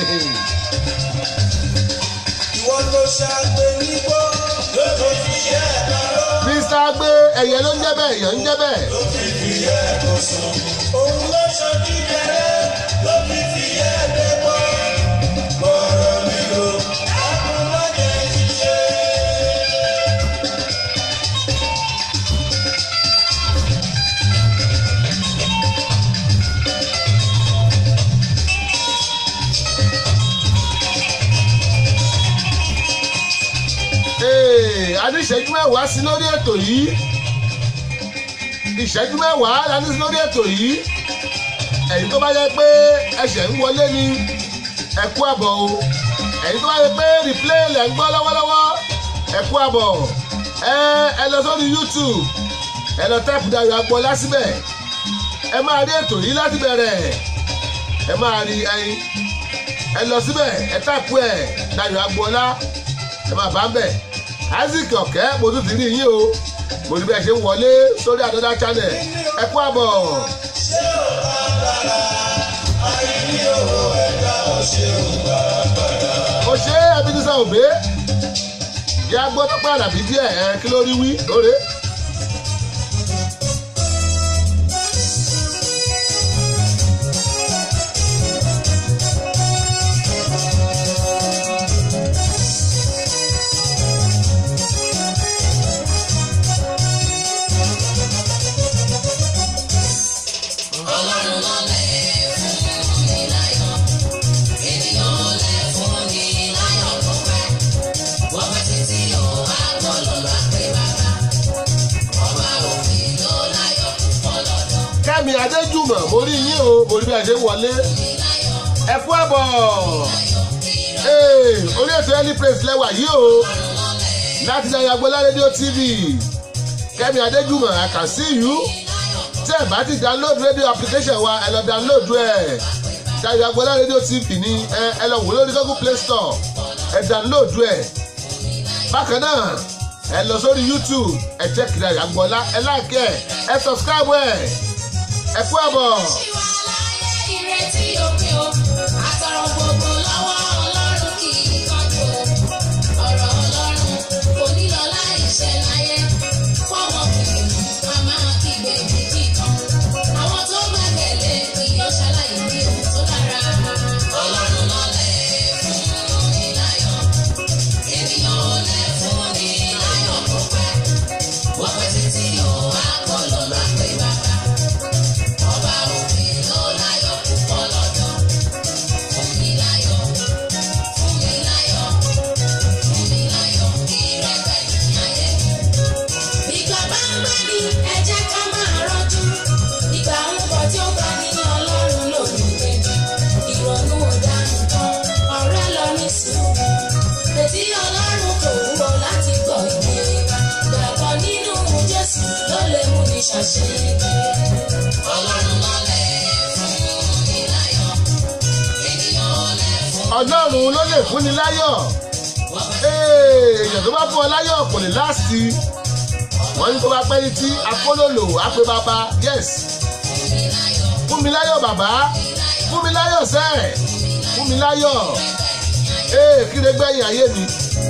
[SPEAKER 1] Ìwọ ló ṣàgbé nígbó lóko fi yẹ ẹ̀dáró.
[SPEAKER 2] mr agbe ẹyẹ ló ń jẹ́ bẹ́ẹ̀ èèyàn ń jẹ́ bẹ́ẹ̀
[SPEAKER 1] Ló fi fi yẹ ẹ̀kọ́ sùn. Òun ló ṣe kíkẹrẹ ló fi fi yẹ ẹ̀dẹ́gbọ́. Bọ̀rọ̀ mi o, ẹkùn lọ́jọ́ ìṣe.
[SPEAKER 2] Ee, a ní ìṣẹ́jú mẹ́wàá sí lórí ètò yìí ìṣẹ́jú mẹ́wàá la ní sí lórí ètò yìí ẹ̀yin tó bá yẹ pé ẹsẹ̀ ń wọlé ni ẹ kú àbọ̀ o ẹ̀yin tó bá yẹ pé replay lẹ̀ ń gbọ́ lọ́wọ́lọ́wọ́ ẹ kú àbọ̀ ẹ ẹ lọ sórí youtube ẹ lọ tẹ́pù Dayọ̀ Agboola síbẹ̀ ẹ máa rí ètò yìí láti bẹ̀rẹ̀ ẹ máa rí ẹyin ẹ lọ síbẹ̀ ẹ tẹ́pù ẹ̀ Dayọ̀ Agboola ẹ máa bá ń bẹ̀ isaac ọ̀kẹ́ mo tún ti rí yín o mo ní bí ẹ ṣe ń wọlé sórí àdọ́dá channel ẹ kú àbọ̀
[SPEAKER 1] Ṣé ò agbára? Àìní owó ẹ̀dá ò ṣe ò gbàgbára.
[SPEAKER 2] o ṣe Ebenezer Obey yá gbọ́ tó pẹ́ àdàbí díẹ̀ ẹ kí ló rí wí lóore.
[SPEAKER 3] Ọlọ́run ló lè fún ni láyọ̀. Ènìyàn lè fún ni láyọ̀ kó pẹ́. Wọ́n pẹ́ títí o, àgbọ̀ ló lọ pé bàbá. Ọba òfin ló láyọ̀ púpọ̀ lọ́dọ̀.
[SPEAKER 2] kẹ́mi adéjùmọ̀ mo rí yín o mo rí bí ẹ ṣe ń wọlé ẹ kú àbọ̀ Ee, orí ètò early praise lẹ́wà yìí o láti Dayọ̀ Agboola rédíò tv kẹ́mi adéjùmọ̀ I can see you tí ẹ bá ti download radio application wa ẹ lọ download ẹ Dayọ̀ Agboola rédíò tv ní ẹ ẹ lọ wò lórí google play store ẹ download ẹ bákan náà ẹ lọ sórí youtube ẹ check Dayọ̀ Agboola ẹ like ẹ ẹ subscribe ẹ ẹ kú àbọ̀.
[SPEAKER 3] Ìwà láyé ìrètí òpin o. Àtọ̀rọ̀ gbogbo lọ́wọ́ Ọlọ́run kì í kánjú o. Ọ̀rọ̀ Ọlọ́run kò ní lọ láì ṣẹ láyé. Fọ́wọ́n kìí a máa kígbe méjì kan. Àwọn tó gbẹ́kẹ̀lé kì yóò ṣaláì ní ohun tó dára. Ọlọ́run ló lè fún ni láyọ̀. Ènìyàn ò lè fún ni láyọ̀ kó pẹ́. Wọ́n pẹ́ títí o, a kò lọ lọ pé bàbá. Ọba òfin ló láyọ̀ púpọ̀ lọ́dọ̀. Fún mi láyọ̀, fún mi láyọ̀, fún mi láyọ̀, ìrẹ́pẹ̀ ní ayé mi. Ìgbà bá ń gbé mi, ẹ jẹ́ ká máa rọ́jú. Ìgbà ń bọ̀ tí ó gbà mí ní Ọlọ́run lòdì kejì. Ìrònú ọ̀daràn kan, ọ̀rẹ́ lọ ní sùúrù. Ètí Ọlọ́run kò wúwo láti gbọ́ ìwé wa. Gbàgbọ́ nínú Jésù ló lè mú ní ṣàṣeyege. Ọlọ́run ló lè fún mi láyọ̀. Ènìyàn ò lè fún
[SPEAKER 2] ọlọ́run ló lè fúnni láyọ̀
[SPEAKER 3] wọn.
[SPEAKER 2] Ee, èèyàn tó bá fún ọ láyọ̀ kò lè láàsì wọ́n ní tó bá pẹ́ ní tí akólòlò àpè bàbá yes
[SPEAKER 3] Fún mi láyọ̀,
[SPEAKER 2] fún mi láyọ̀ bàbá fún mi láyọ̀ sẹ́ẹ̀ fún mi láyọ̀ ee kí lè gbẹ̀yìn ayé mi.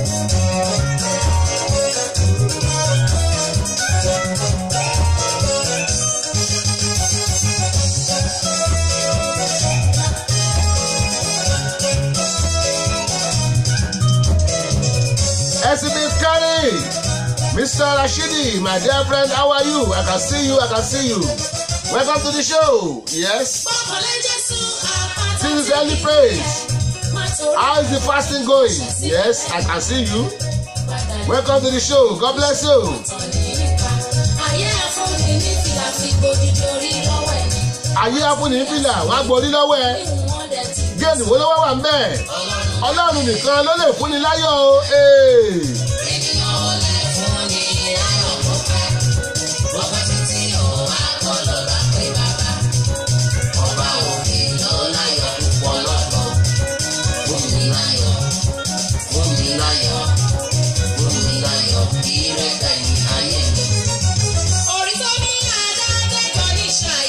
[SPEAKER 2] Esibit Kari, Mr. Rashidi, my dear friend, how are you? I can see you, I can see you. Welcome to the show. Yes,
[SPEAKER 3] Bọ́kànlé Jésù àpáta
[SPEAKER 2] this is
[SPEAKER 3] tí
[SPEAKER 2] early
[SPEAKER 3] kì í
[SPEAKER 2] praise.
[SPEAKER 3] má torí
[SPEAKER 2] How is the fasting going? Yes, I can see you.
[SPEAKER 3] padà
[SPEAKER 2] Welcome to the show. God bless you.
[SPEAKER 3] ìtàn nípa. Ayé àfúnni ní fìlà fi gbójújú orí lọ́wọ́ ẹ̀.
[SPEAKER 2] Ayé afúnni fìlà, wọ́n á gborí lọ́wọ́ ẹ.
[SPEAKER 3] Ìwọ̀n dẹ̀ ti
[SPEAKER 2] Géènì wo ló wá wà mẹ́? Ọlọ́run nìkan ló lè fúnni láyọ̀ o. Ee.
[SPEAKER 3] ènìyàn ò lè fún ni láyọ̀ kó pẹ́. Bọ́kọ̀ títí o, àkọlọ́ bá pé bàbá. Ọba òfin ló láyọ̀ púpọ̀ lọ́dọ̀. Fún mi láyọ̀, fún mi láyọ̀, fún mi láyọ̀, ìrẹ́pẹ̀ ní ayé mi. Orí tó ní àdájẹ́jọ́ ní ṣá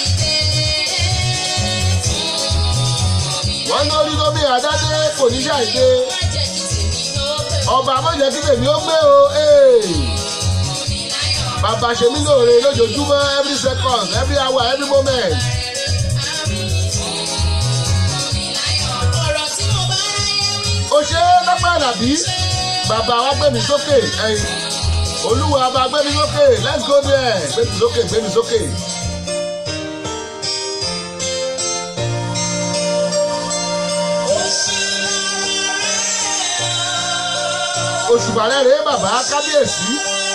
[SPEAKER 2] kò ní ṣàìdé ọba amọ̀jẹ̀ kí tèmi ó gbé o ee. bàbá ṣe mí lóore lójoojúmọ́ every second every hour every moment. ó ṣe é lọ́pọ̀ àlàbí bàbá wa gbé mi sókè ẹ̀yìn olúwa bá gbé mi sókè let's go there gbé mi sókè gbé mi sókè. òṣùbà rẹ̀ rèé bàbá kábíyèsí.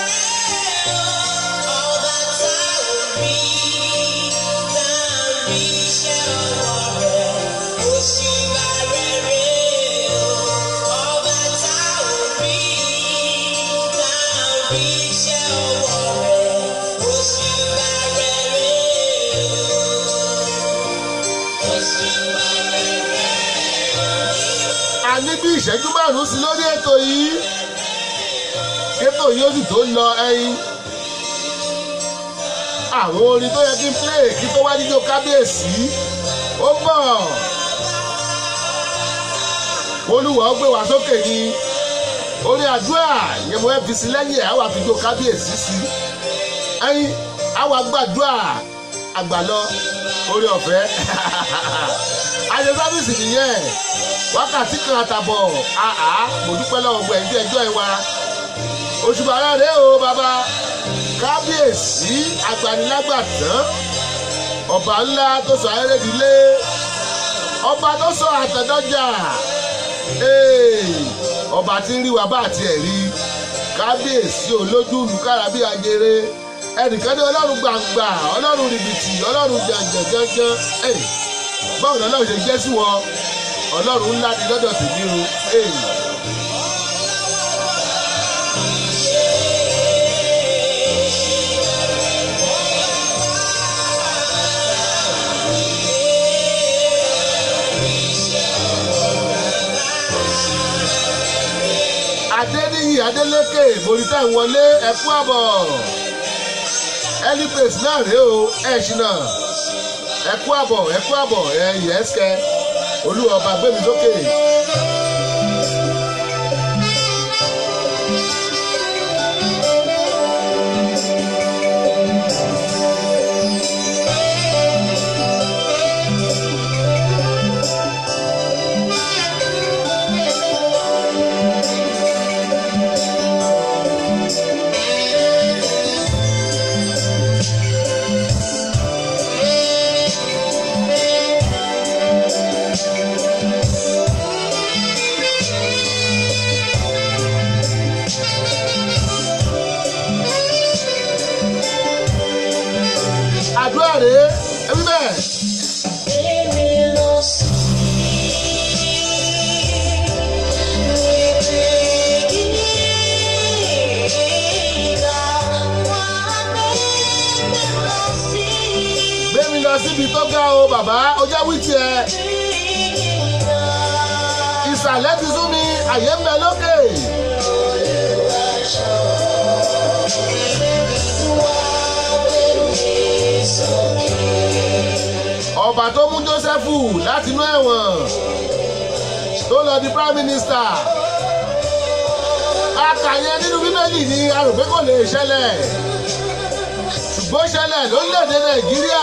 [SPEAKER 2] a ní bí ìṣẹ́jú márùn-ún sí lórí ètò yìí kétò yìí ó sì tó lọ ẹyin àwọn orin tó yẹ kí n play kí tó wá níjó kábíyèsí ó bọ̀ olúwa ó gbé wá sókè ní orin àdúrà yẹn mo fẹ́ fi sí lẹ́yìn ẹ̀ á wà fi jó kábíyèsí sí ẹyin á wà gbàdúrà àgbàlọ orí ọ̀fẹ́ àṣẹ sábìsì nìyẹn wákàtí kan àtàbọ̀ àá mo dúpẹ́ lọ́wọ́ gbọ́ ẹ̀ńdí ẹjọ́ ẹ wa òṣùpá rẹ̀ o bàbá kábíyèsí agbanilágbàtàn ọba ńlá tó sọ ayérédìlé ọba tó sọ àtẹ̀dọ́jà ọba tí ń rí wa bá àti ẹ̀ rí kábíyèsí olójú olùkára bí ajere ẹnìkan ní ọlọ́run gbàngbà ọlọ́run rìbìtì ọlọ́run jàǹjàǹjàǹjàǹ báwo ni ọlọ́run ṣe jẹ́ sí wọn ọlọ́run ńlá ni lọ́dọ̀ tèmi o. adéníyì adélékè morita ìwọlé ẹkú àbọ̀ ẹlípèsì náà rèé o ẹ̀ṣinà ẹkú àbọ̀ ẹkú àbọ̀ ẹ̀yìn ẹ̀ṣkẹ́ olúwa ọba gbẹmí sókè. àdúrà rèé ẹbí bẹ́ẹ̀. gbé mi lọ síbi tó ga o bàbá ó jẹ́ wí tiẹ̀. ìsàlẹ̀ ti sún mi àyè ń bẹ lókè. ọba tó mú jósẹ́fù láti inú ẹ̀wọ̀n tó lọ di prime minister akàyẹ nínú bíbélì ni a rò pé kò lè ṣẹlẹ̀ ṣùgbọ́n ṣẹlẹ̀ lórílẹ̀‐èdè nàìjíríà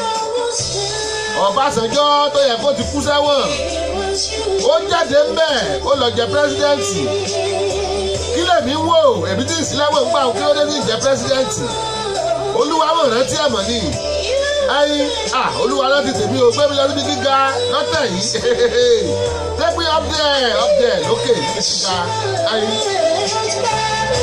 [SPEAKER 2] ọbásanjọ́ tó yẹ kó ti kú sẹ́wọ̀n ó jáde ń bẹ̀ ó lọ jẹ pírẹsidẹ́ǹtì kí lèmi ń wò èmi tí ìsìlẹ̀wọ̀n ń gbà kí ó dé ní ìjẹ pírẹsidẹ́ǹtì olúwa mọ̀ rántí ẹ̀mọ́ ni ẹyin ah olúwa ló ti tèmi o gbé mi lọ síbi gíga lọ́tẹ̀ yìí take me up there up there lókè níbi gíga ẹyin.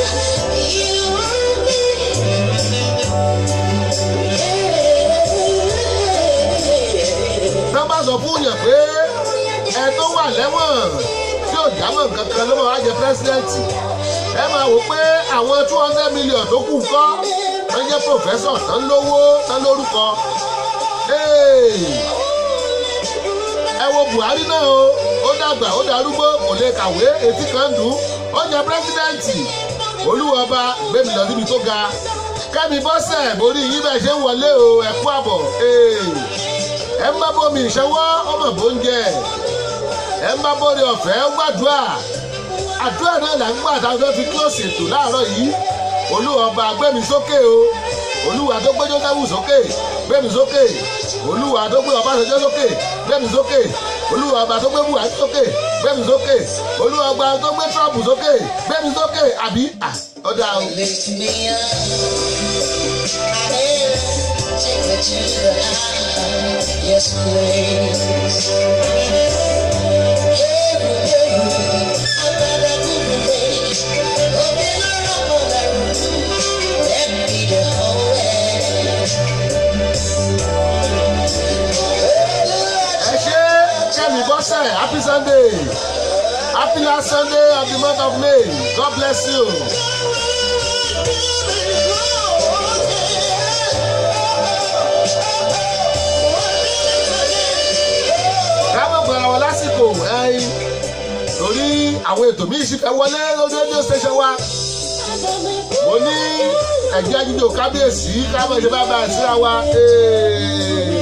[SPEAKER 2] tán bá sọ fún yàn pé ẹ tó wà lẹ́wọ̀n tí ò jámọ̀ kankan ló máa wá jẹ pírẹsidẹ́ǹtì ẹ máa wò pé àwọn two hundred million tó kù kọ́ wọ́n jẹ́ pòfẹ́sọ̀ tán lówó tán lórúkọ ẹ wo buhari náà o ó dàgbà ó darúgbó kò lè kàwé etí kan dùn ó jẹ pírẹsidẹ́ǹtì olúwọba gbẹmí lọ síbi tó ga kẹ́mi bọ́sẹ̀ borí yín bẹ́ẹ̀ ṣe ń wọlé o ẹ̀kú àbọ̀ ẹ ń bá bómi ìṣẹ́wọ́ ọmọ bó ń jẹ ẹ ń bá bóre ọ̀fẹ́ ó gbàdúrà àdúrà náà là ń gbà tá a fẹ́ fi kílòsì ètò láàárọ̀ yìí olúwa ọba gbẹ̀mí sókè o olúwa tó gbé jósẹ́fù sókè gbẹ̀mí sókè olúwa tó gbé ọbásanjọ́ sókè gbẹ̀mí sókè olúwa ọba tó gbé buhari sókè gbẹ̀mí sókè olúwa ọba tó gbé trump sókè gbẹ̀mí sókè àbí à, ọ̀dà o.
[SPEAKER 3] Lift me up. Take me to the high. Yes, please. Let me the whole
[SPEAKER 2] ẹ ṣe kẹ́mi bọ́sẹ̀ happy sunday happy last sunday of the month of may god bless you. káwọn gbọ́dọ̀ wọ lásìkò ẹyin torí àwọn ètò míì sì fẹ́ wọlé lórí radio station wa mo ní ẹ̀jẹ̀ jíjò kábíyèsí káwọn ìṣe bá bá ẹ̀ síra wa. Ee.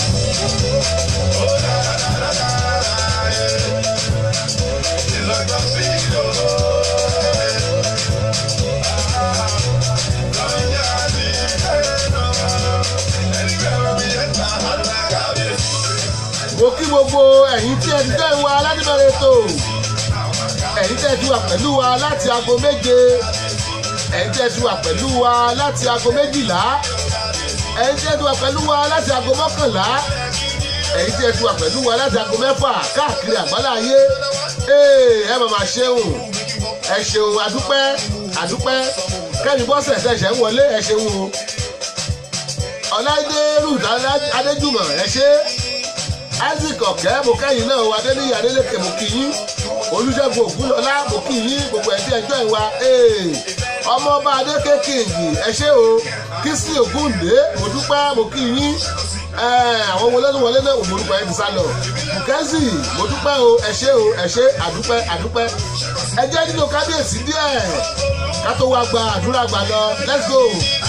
[SPEAKER 2] mo kí gbogbo ẹ̀yin tí ẹ ti fẹ́ wa aládìbẹ̀rẹ̀ ètò ẹ̀yin tí ẹ ti wà pẹ̀lú wa láti aago méje ẹ̀yin tí ẹ ti wà pẹ̀lú wa láti aago méjìlá ẹ̀yin tí ẹ ti wà pẹ̀lú wa láti aago mọ́kànlá ẹ̀yin tí ẹ ti wà pẹ̀lú wa láti aago mẹ́fà káàkiri àgbálá ayé ee ẹ màmá ṣeun ẹ ṣeun àdúpẹ́ àdúpẹ́ kẹ́mi bọ́sẹ̀ tẹ̀sẹ̀ ń wọlé ẹ ṣeun o ọ̀láìdé ruth adéjùmọ̀ ẹ ṣe isaac ọ̀kẹ́ mo kẹ́yìn náà o adéníyí adélékè mo kì í yín olùṣègùn ògúnlọ́lá mo kì í yín gbogbo ẹ̀dí ẹjọ́ ìwà ọmọọba adéké kìngì ẹ ṣé o kìsì ògúndé mo dúpẹ́ mo kì í yín àwọn wọlé tó wọlé náà mo dúpẹ́ ti sá lọ bùkẹ́sì mo dúpẹ́ o ẹ ṣé o ẹ ṣé àdúpẹ́ àdúpẹ́ ẹ jẹ́ nínú kábíyèsí díẹ̀ ká tó wá gba àdúrà gbà lọ let's go.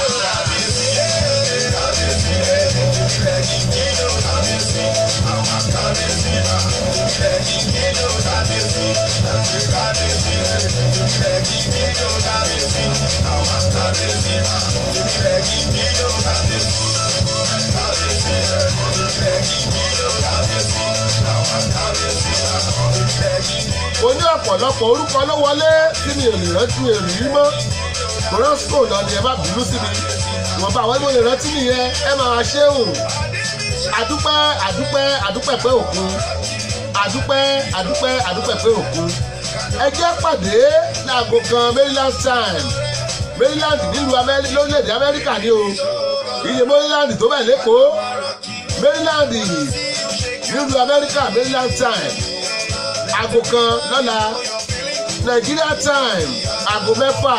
[SPEAKER 2] mo ní ọ̀pọ̀lọpọ̀ orúkọ ló wọlé tí mi ò lè rántí èrì yìí mọ́ morosco lọ ni ẹ má bínú sí mi ìwọ̀nba àwọn ẹgbẹ́ olè rántí nìyẹn ẹ máa ṣéhùn àdúpẹ́ àdúpẹ́ àdúpẹ́ pé òkun àdúpẹ́ àdúpẹ́ àdúpẹ́ pé òkun ẹ jẹ́ pàdé láago kan maryland time maryland nílùú Amẹ́rí- lórílẹ̀‐èdè amẹ́ríkà ni o iye maryland tó bẹ̀ lẹ́kọ̀ọ́ maryland nílùú amẹ́ríkà maryland time aago kan lọ́la nigeria time aago mẹ́fà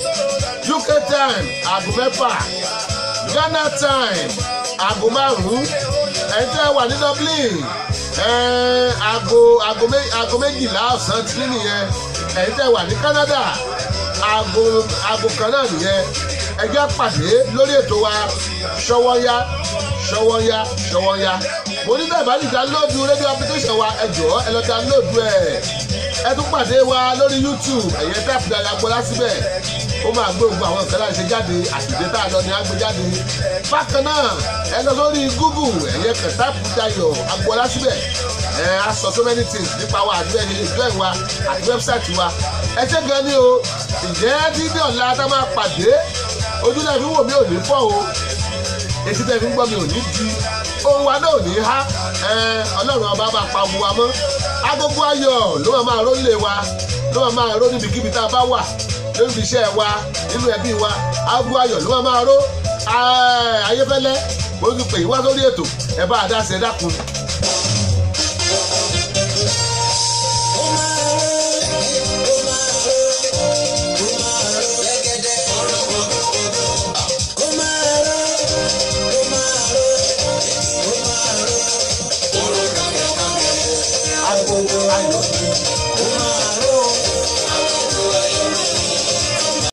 [SPEAKER 2] uk time aago mẹ́fà ghana time aago márùn-ún ẹ̀ńtẹ́ wà ní dublin ẹ̀ẹ́n, aago aago mé- aago méjìlá ọ̀sán tí nìyẹn ẹ̀ńtẹ́ wà ní canada aago aago kan náà nìyẹn ẹjẹ́ pàdé lórí ètò wa ṣọwọ́yá ṣọwọ́yá ṣọwọ́yá mo ní bẹ́ẹ̀ bá ní dánlóòdù rédíò application wa ẹ jọ̀ọ́ ẹ lọ dánlóòdù ẹ̀ ẹ tún pàdé wa lórí youtube ẹ̀yẹ táàpù dára gbọ́lá síbẹ̀ ó máa gbé gbogbo àwọn nǹkan láti ṣe jáde àtìdé tá a lọ ní agbé jáde bákan náà ẹ lọ sórí google ẹ̀yẹ kan táàpù dayọ̀ agbọ́lá síbẹ̀ ẹ á sọ so many things nípa wa àti ẹni ìjọ ìwa àti wẹ́bsáìtì wa ẹ ṣe gan ni o ǹjẹ́ dídí ọ̀la tá a máa pàdé ojúlẹ̀ fi wò mí ò ní fọ́ o etí tẹ́ fi ń gbọ́ mi ò ní di ohun wa náà ò ní há ẹ, ọlọ́run ọba bá pa bu wa mọ́ agogo ayọ̀ ló máa máa ró lé wa ló máa máa ró níbikíbi tá a bá wà lórí iṣẹ́ wa nínú ẹbí wa agogo ayọ̀ ló máa máa ró Ẹ, ayéfẹ́lẹ́ mo ti pè yín wá sórí ètò ẹ bá a dá sí ẹ dákun. agogo ayọ̀